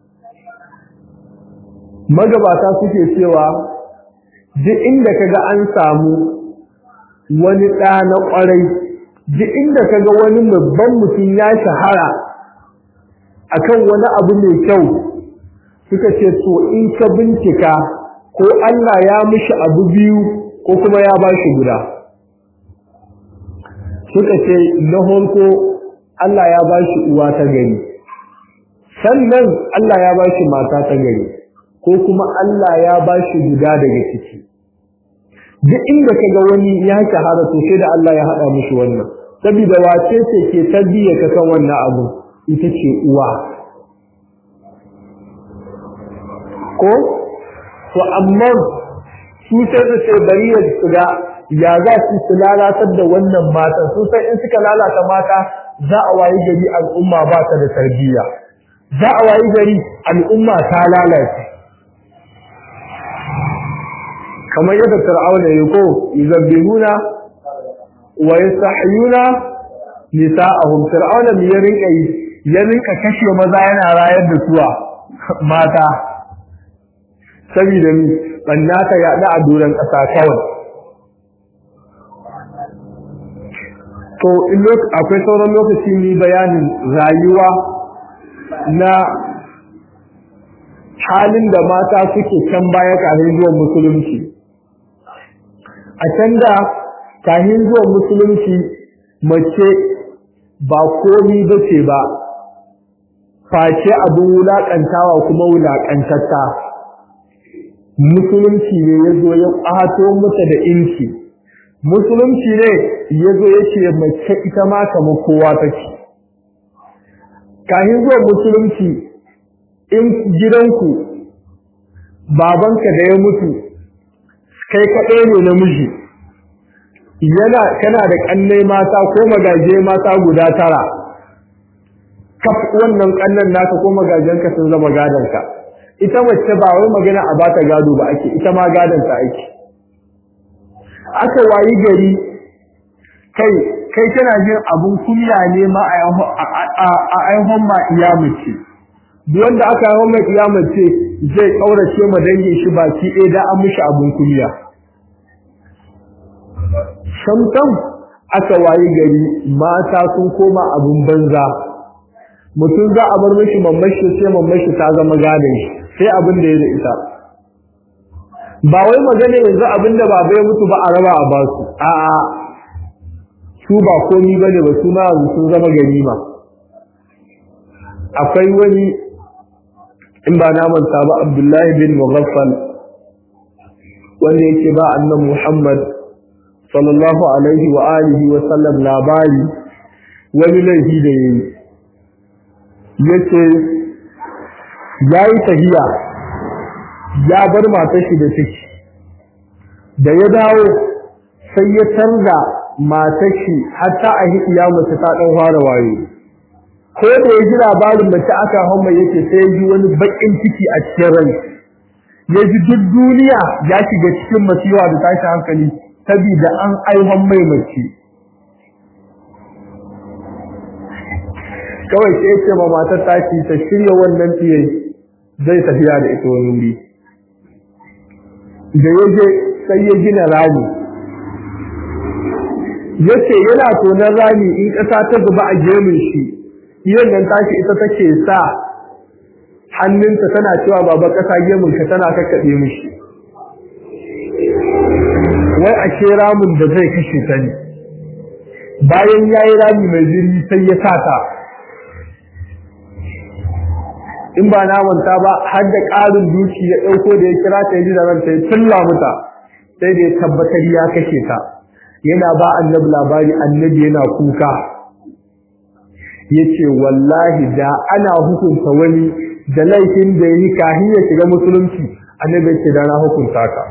magabata suke cewa duk inda kaga an samu wani ɗa na ƙwarai duk inda kaga wani babban mutum ya shahara akan wani abu mai kyau suka ce to in ka bincika ko Allah ya mishi abu biyu ko kuma ya ba shi guda suka ce na farko Allah ya ba shi uwa ta gari sannan Allah ya ba shi mata ta gari ko kuma Allah ya ba shi guda daga ciki duk inda kaga wani ya shahara to sai da Allah ya haɗa mishi wannan saboda wace ce ke tarbiyya ka kan wannan abu ita ce uwa ko to amma su sai da ce bari ya shiga ya za su su lalatar da wannan matan su sai in suka lalata mata za a wayi gari al'umma ba ta da tarbiyya za a wayi gari al'umma ta lalace kamar yadda fir'auna ya ko yuzabbihuna wa yastahyuna nisa'ahum fir'auna me ya rinka yi ya rinka kashe maza yana rayar da suwa mata saboda ni banna ta yaɗa a doron ƙasa kawai to in akwai sauran lokaci ni bayanin rayuwa na halin da mata suke can baya kafin zuwan musulunci a can da kafin zuwan musulunci mace ba komi ba ce ba face abin wulaƙantawa kuma wulaƙantatta musulunci ne ya zo ya ƙato mata da inci musulunci ne ya zo ya ce mace ita ma kamar kowa take kafin zuwan musulunci in gidanku babanka da ya mutu kai kaɗai ne namiji yana kana da ƙannai mata ko magaje mata guda tara kaf wannan ƙannan naka ko magajenka sun zama gadonka ita mace ba wai magana a bata gado ba ake ita ma gadonta ake aka wayi gari kai kai tana jin abun kunya ne ma a aihon ma iyamace duk wanda aka yi mai iyamace zai kaurace ma dangin shi baki ɗaya da an mishi abun kunya shamtam aka wayi gari mata sun koma abun banza mutum za a bar mishi mamashi sai mamashi ta zama gadon shi sai abin da ya da ita ba wai magana yanzu abin da baba ya mutu ba a raba a basu a'a su ba komi bane ba su ma sun zama ganima akwai wani in ba na manta ba Abdullahi bin Mughaffal wanda yake ba annan Muhammad sallallahu alaihi wa alihi wa sallam labari wani laifi da yayi yace yayi tahiya ya bar matar shi da ciki da ya dawo sai ya tarda matar shi hatta a hikiya mace ta dan fara wayo ko da ya ji labarin mace aka hamma yake sai ya ji wani bakin ciki a cikin rai ya ji duk duniya ya shiga cikin masiwa da tashi hankali saboda an aihon mai mace kawai sai ce ma matar tashi ta shirya wannan tsiye zai tafiya da ita wani wuri da ya je sai ya gina rami ya ce yana tonon rami in ƙasa ta zuba a gemun shi iyan nan tashi ita take sa hannunta tana cewa baba ƙasa gemunka tana kakkaɓe mishi wai a ce ramin da zai kashe ta ne bayan ya yi rami mai zirgi sai ya sa ta in ba na manta ba har da ƙarin duki ya ɗauko da ya kira ta yi da ranta ya tulla muta sai da ya tabbatar ya kashe ta yana ba annabi labari annabi yana kuka yace wallahi da ana hukunta wani da laifin da yi kahin ya shiga musulunci annabi yace da na hukunta ka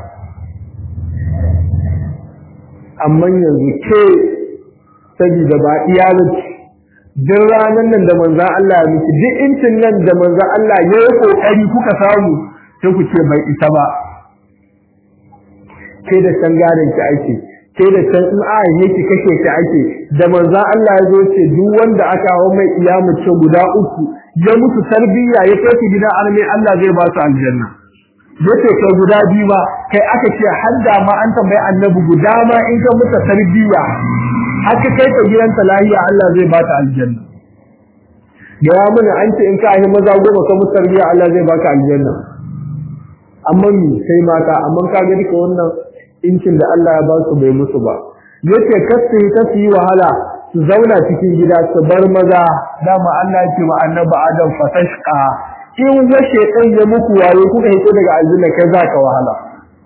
amma yanzu ke saboda ba iyalin duk ranar nan da manzan Allah ya miki duk incin nan da manzan Allah ya yi kokari kuka samu sai ku ce bai isa ba ke da san gadon ki ake ke da san in a yi ki kashe ki ake da manzan Allah ya zo ce duk wanda aka hawo mai iyamace guda uku ya mutu tarbiyya ya kai ki gidan arme Allah zai ba su aljanna yace kai guda biyu ba kai aka ce har da ma an tambayi annabi guda ma in ka mutu tarbiyya haka kai ta gidanta lahiya Allah zai ba ta aljanna gaya mana an ce in ka ahi maza goma ka mutu tarbiyya Allah zai baka aljanna amma mi sai mata amma ka ga duka wannan incin da Allah ya ba su bai musu ba yace kasu ta su yi wahala su zauna cikin gida su bar maza dama Allah ya ce ma annabi Adam fatashqa in washe ɗan ya muku waye kuka hito daga aljanna kai za ka wahala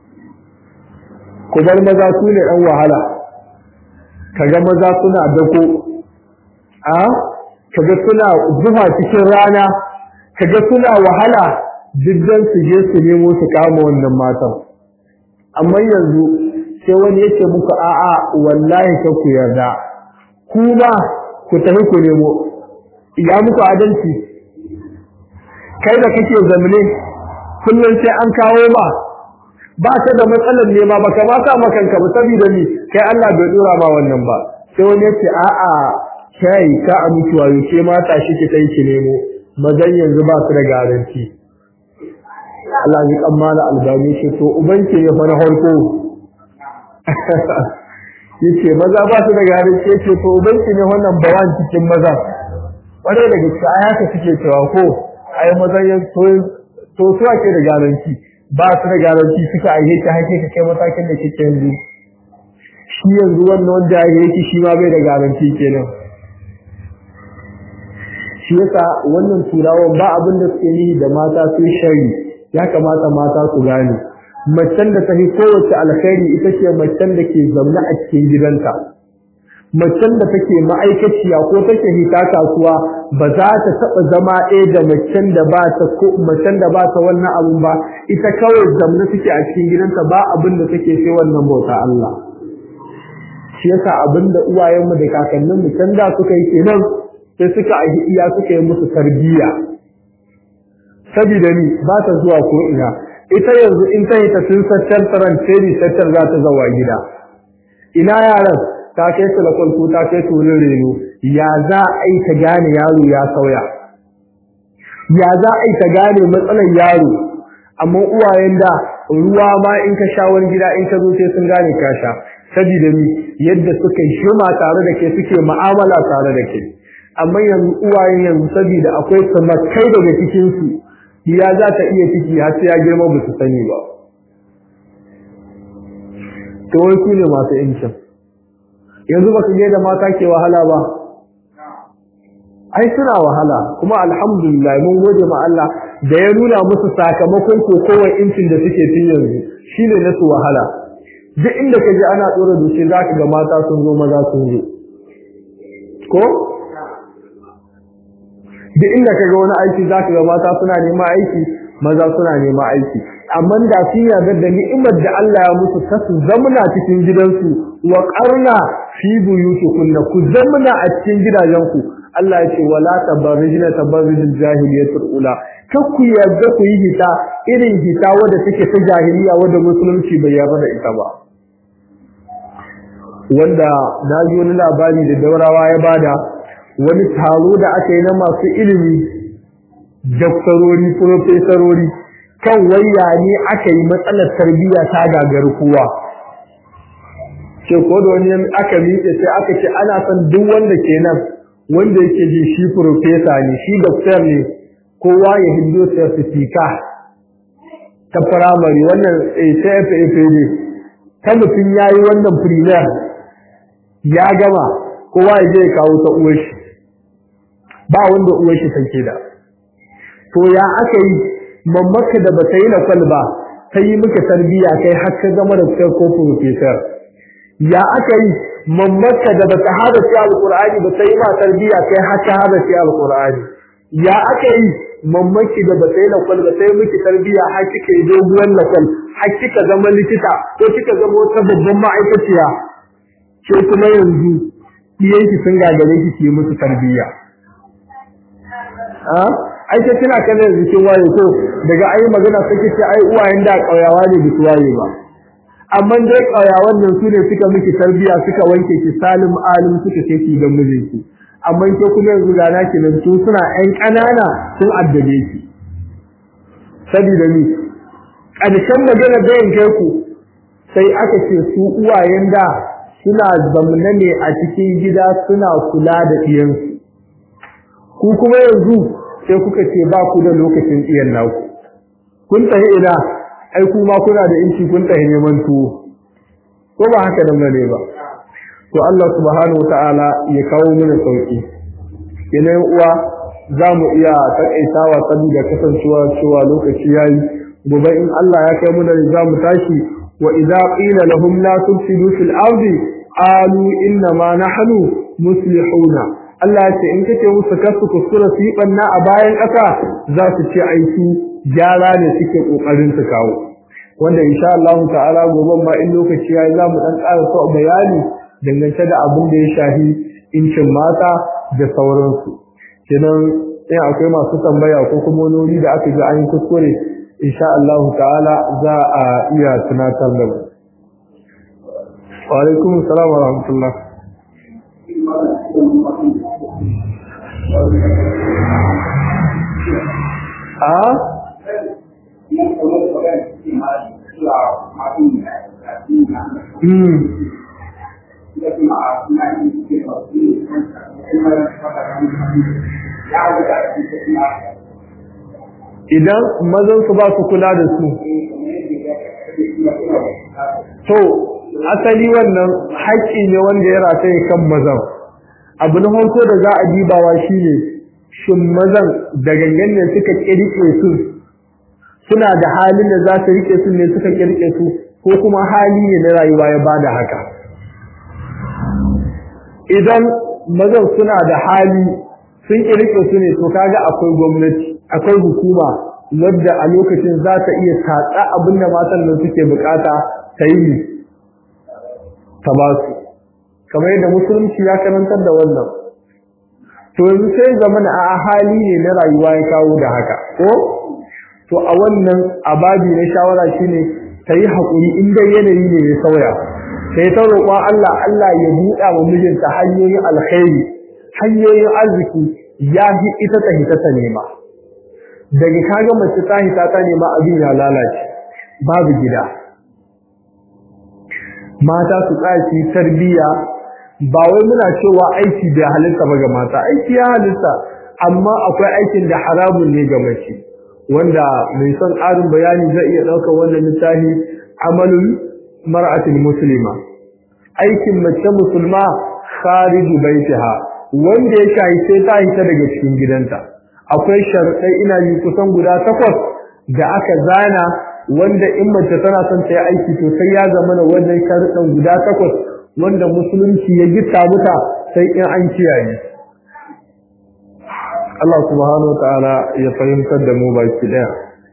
ku bar maza su ne ɗan wahala kaga maza suna dako a kaga suna zuwa cikin rana kaga suna wahala diddan su je su nemo su kama wannan matan amma yanzu sai wani yake muku a'a wallahi ka ku yarda ku ba ku tafi ku nemo ya muku adalci kai da kake zamne kullum sai an kawo ba ba ta da matsalar nema ba ka ma sa makanka ba saboda ni kai Allah bai dora ma wannan ba sai wani yace a'a kai ka amince wayo ke mata shi ki kai ki nemo mazan yanzu ba su da garanti Allah ya kammala albani shi to ubanki ya fara harko yace maza ba su da garanti yace to ubanki ne wannan bawan cikin maza wanda da gaske ai haka suke cewa ko ai mazan ya to to su ake da garanti ba su da garanti suka aihe ta hake ka kai matakin da kike yanzu shi yanzu wannan wanda ya yake shi ma bai da garanti kenan shi yasa wannan turawan ba abin da suke yi da mata su shari ya kamata mata su gane macen da ta fi kowace alkhairi ita ce macen da ke zaune a cikin gidanta macen da take ma'aikaciya ko take hita kasuwa ba za ta taɓa zama ɗaya da macen da ba ta ko macen da ba ta wannan abun ba ita kawai zamne take a cikin gidanta ba abin da take sai wannan bauta Allah shi yasa abin da uwayenmu da kakanninmu can da suka yi kenan sai suka aihi iya suka yi musu tarbiyya saboda ni ba ta zuwa ko ina ita yanzu in ta yi ta sun sattar taran teri sattar za ta zawa gida ina yaran ta kai su lakon ko ta kai turin reno ya za a yi ta gane yaro ya sauya ya za a yi ta gane matsalar yaro amma uwayen da ruwa ma in ka sha wani gida in ka zo sai sun gane ka sha saboda ni yadda suka yi shima tare da ke suke mu'amala tare da ke amma yanzu uwayen yanzu saboda akwai samakai daga cikin su ya za ta iya ciki har sai ya girma ba su sani ba to wai ku ne masu incin yanzu ba su je da mata ke wahala ba ai suna wahala kuma alhamdulillah mun gode ma Allah da ya nuna musu sakamakon kokowar incin da suke tun yanzu shine na su wahala duk inda kaje ana tsora doce zaka ga mata sun zo maza sun zo ko duk inda kaga wani aiki zaka ga mata suna neman aiki maza suna neman aiki amma da sun yarda da ni'imar da Allah ya musu ta su zamna cikin gidansu wa qarna fi buyutikunna ku zamna a cikin gidajenku Allah ya ce wala tabarrijna tabarrujul jahiliyatul ula kar ku yarda ku yi hita irin hita wadda take ta jahiliya wadda musulunci bai yarda da ita ba wanda na ji wani labari da daurawa ya bada wani taro da aka yi na masu ilimi daktarori profesorori kan waya ne aka yi matsalar tarbiyya ta gagari kowa ce ko da wani aka miƙe sai aka ce ana son duk wanda ke nan wanda yake ji shi profesa ne shi doktor ne kowa ya hindo certificate ta firamare wannan ACFAF ne ta mutum ya yi wannan premier ya gama kowa ya je ya kawo ta uwar shi ba wanda uwar shi take da to ya aka yi mamaka da bata yi lakwal ba ta yi maka tarbiyya kai har ka zama da ko professor ya aka yi mamaka da bata hada shi alqur'ani ba ta yi ma tarbiyya kai har ka hada shi alqur'ani ya aka yi mamaki da bata yi lakwal ba ta yi miki tarbiyya har kika yi doguwar lakwal har kika zama likita ko kika zama wata babban ma'aikaciya ke kuma yanzu iyanki sun gagare ki ki musu tarbiyya ai sai kina kallon yanzu kin waye ko daga ai magana sai ce ai uwayen da kauyawa ne bisu waye ba amma dai kauyawan nan su ne suka miki tarbiya suka wanke ki salim alim suka ce ki ga mijinki amma ke kuma yanzu ga naki nan su suna ƴan ƙanana sun addabe ki saboda ni ƙarshen magana da yanke ku sai aka ce su uwayen da suna zamna ne a cikin gida suna kula da iyansu ku kuma yanzu sai kuka ce ba ku da lokacin iyan naku kun tafi ina ai kuma kuna da inci kun tafi neman tuwo ko ba haka nan ne ba to Allah subhanahu wataala ya kawo mana sauki yanayin uwa za mu iya takaitawa saboda kasancewa cewa lokaci yayi gobe in Allah ya kai mana za mu tashi wa idza qila lahum la tufsidu fil ardi qalu inna ma nahnu muslihuna Allah ya ce in kace musu kasu kuskura su yi banna a bayan ƙasa za su ce aiki gyara ne suke kokarin su kawo wanda insha Allah ta'ala gobe ma in lokaci yayi za mu dan ƙara so bayani dangance da abin da ya shafi incin mata da sauransu kenan in akwai masu tambaya ko kuma wani da aka ji an yi kuskure insha Allah ta'ala za a iya tunatar da mu wa alaikum assalam wa rahmatullah a idan mazan su ba su kula da su to asali wannan haƙƙi ne wanda ya rataye kan mazan abu na farko da za a dibawa shine shin mazan da gangan ne suka kirke su suna da halin da za su rike su ne suka kirke su ko kuma hali ne na rayuwa ya bada haka idan mazan suna da hali sun kirke su ne to kaga akwai gwamnati akwai hukuma wadda a lokacin za ta iya tatsa abin da matan nan suke bukata ta yi ta ba su kamar yadda musulunci ya karantar da wannan to yanzu sai zaman a hali ne na rayuwa ya kawo da haka ko to a wannan ababi na shawara shine ta yi haƙuri in dai yanayi ne ya sauya sai ta roƙon Allah Allah ya buɗa wa mijinta hanyoyin alkhairi hanyoyin arziki ya fi ita ta hita ta nema daga kaga mace ta hita ta nema abin ya lalace babu gida mata su tsaya tarbiyya ba wai muna cewa aiki bai halitta ba ga mata aiki ya halitta amma akwai aikin da haramun ne ga mace wanda mai son ƙarin bayani zai iya ɗaukar wannan littafi amalul mar'atul muslima aikin mace musulma khariju baitiha wanda ya shahi sai ta hita daga cikin gidanta akwai sharuɗai ina yi kusan guda takwas da aka zana wanda in mace tana son ta yi aiki to sai ya zama na wannan sharuɗan guda takwas wanda musulunci ya gita muta sai in an kiyaye Allah subhanahu wa ta'ala ya fahimtar da mu baki daya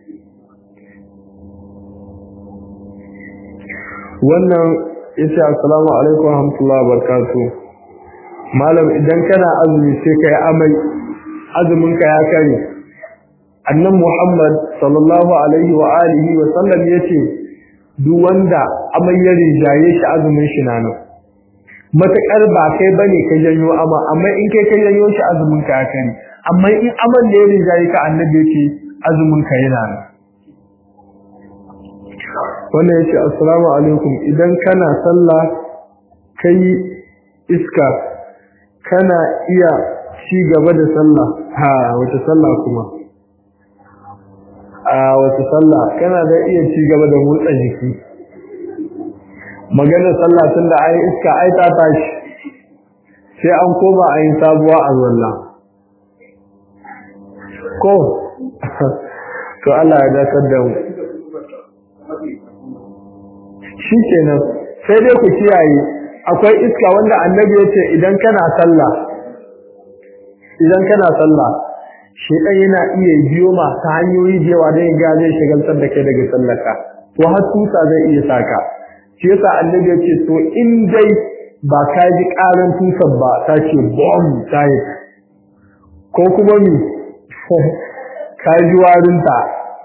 wannan yace assalamu alaikum wa rahmatullahi wa barakatuh malam idan kana azumi sai kai amai azumin ka ya kare annan muhammad sallallahu alaihi wa alihi wa sallam yace duk wanda amai ya rijaye shi azumin shi na nan matakar ba kai bane ka janyo ama amma in kai ka janyo shi azumin ka ya kare amma in aman da ya rijaye ka annabi yace azumin ka yana nan wannan yace assalamu alaikum idan kana sallah kai iska kana iya ci gaba da sallah ha wata sallah kuma a wata sallah kana da iya ci gaba da motsa jiki magana sallah tun da ayi iska ai ta tashi sai an koma ayi sabuwa a zalla ko to Allah ya dakar da mu shi kenan sai dai ku kiyaye akwai iska wanda annabi ya ce idan kana sallah idan kana sallah shedan yana iya biyo ma ta hanyoyi da yawa don ga zai shagaltar da kai daga sallarka to har tusa zai iya saka shi yasa annabi ya ce to in dai ba ka ji karan tusan ba ta ce bom ta yi ko kuma mi ka ji warinta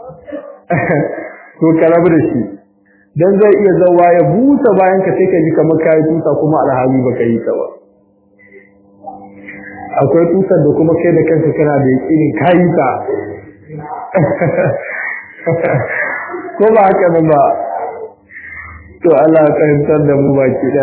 to ka rabu da shi dan zai iya zawa ya busa bayan ka sai ka ji kamar kai tusa kuma alhali baka yi ta ba akwai tusar da kuma kai da kanka kana da yakinin kai ta ko ba haka nan ba to Allah ya fahimtar da mu baki da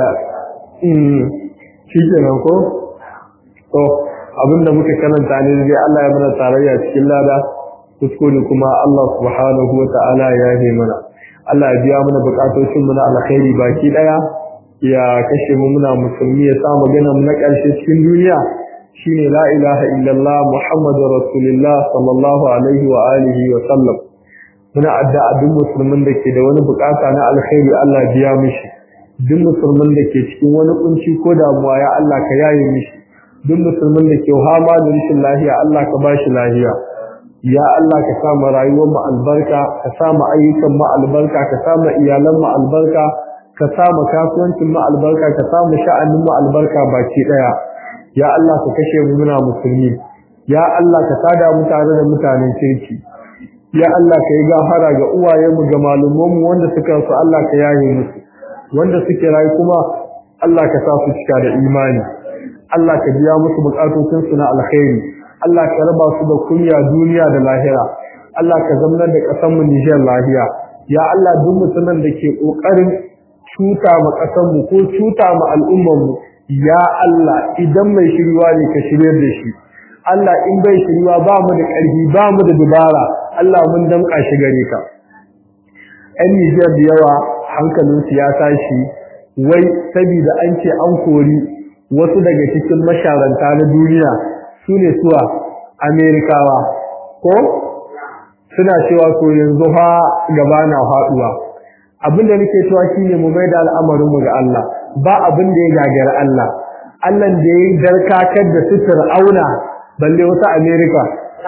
shi kenan ko to abinda muka karanta ne dai Allah ya mana tarayya cikin lada kuskure kuma Allah subhanahu wa ta'ala ya yi mana Allah ya biya mana bukatocin mu na alkhairi baki daya ya kashe mu muna musulmi ya sa magana mu na karshe cikin duniya shine la ilaha illallah muhammadur rasulullah sallallahu alaihi wa alihi wa sallam muna addu'a duk musulmin da ke da wani bukata na alkhairi Allah ya biya mishi duk musulmin da ke cikin wani kunci ko damuwa ya Allah ka yaye mishi duk musulmin da ke hama da rashin lafiya Allah ka bashi lafiya ya Allah ka sa mu rayuwar mu albarka ka sa mu ayyukan mu albarka ka sa mu iyalan mu albarka ka sa mu kasuwancin mu albarka ka sa mu sha'anin mu albarka baki daya ya Allah ka kashe mu muna musulmi ya Allah ka sada mu tare da mutanen kirki ya Allah ka yi gafara ga uwayen mu ga malumman mu wanda suka su Allah ka yaye musu wanda suke rayu kuma Allah ka sa su cika da imani Allah ka biya musu bukatun su na alkhairi Allah ka raba su da kunya duniya da lahira Allah ka zamanar da ƙasar mu Nijar lahiya ya Allah duk mutumin da ke kokarin cuta ma ƙasar mu ko cuta ma al'ummar mu ya Allah idan mai shiriwa ne ka shirye da shi Allah in bai shiriwa ba mu da ƙarfi ba mu da dubara Allah mun damƙa shi gare ka ɗan Nijar da yawa hankalinsu ya tashi wai saboda an ce an kori wasu daga cikin masharanta na duniya su ne suwa amerikawa ko suna cewa ko yanzu fa gaba na faduwa abinda nake cewa shine mu mai da al'amarin mu ga Allah ba abin da ya gagara Allah Allah da ya darkakar da sutur auna balle wata amerika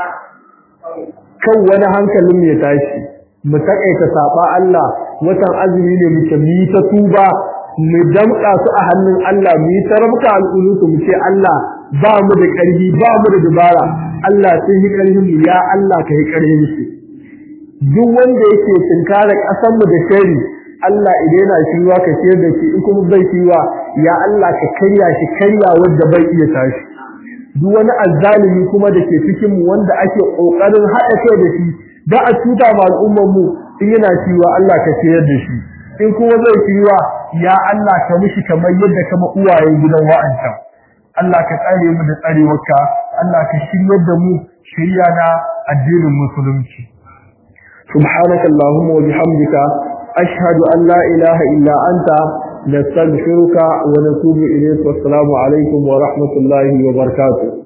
kan wani hankalin ya tashi mu takaita saba Allah watan azumi ne muke mu yi ta tuba mu damƙa su a hannun Allah mu yi tarabka al'ulutu mu ce Allah ba mu da ƙarfi ba mu da dubara Allah sai yi ƙarfin mu ya Allah ka yi ƙarfin su duk wanda yake tunkara ƙasar mu da shari Allah idan yana shiwa ka ce da shi in kuma bai shiwa ya Allah ka karya shi karya wanda bai iya tashi duk wani azzalimi kuma da ke cikin mu wanda ake kokarin haɗa kai da shi da a cuta ma al'ummar mu in yana shiwa Allah ka ciyar da shi in kuma zai shiwa ya Allah ka mishi kamar yadda kama uwayen gidan wa'ancan Allah ka tsare mu da tsarewarka Allah ka shiryar da mu shirya na addinin musulunci subhanaka allahumma wa bihamdika ashhadu an la ilaha illa anta nastaghfiruka wa natubu ilayk wa assalamu alaikum wa rahmatullahi wa barakatuh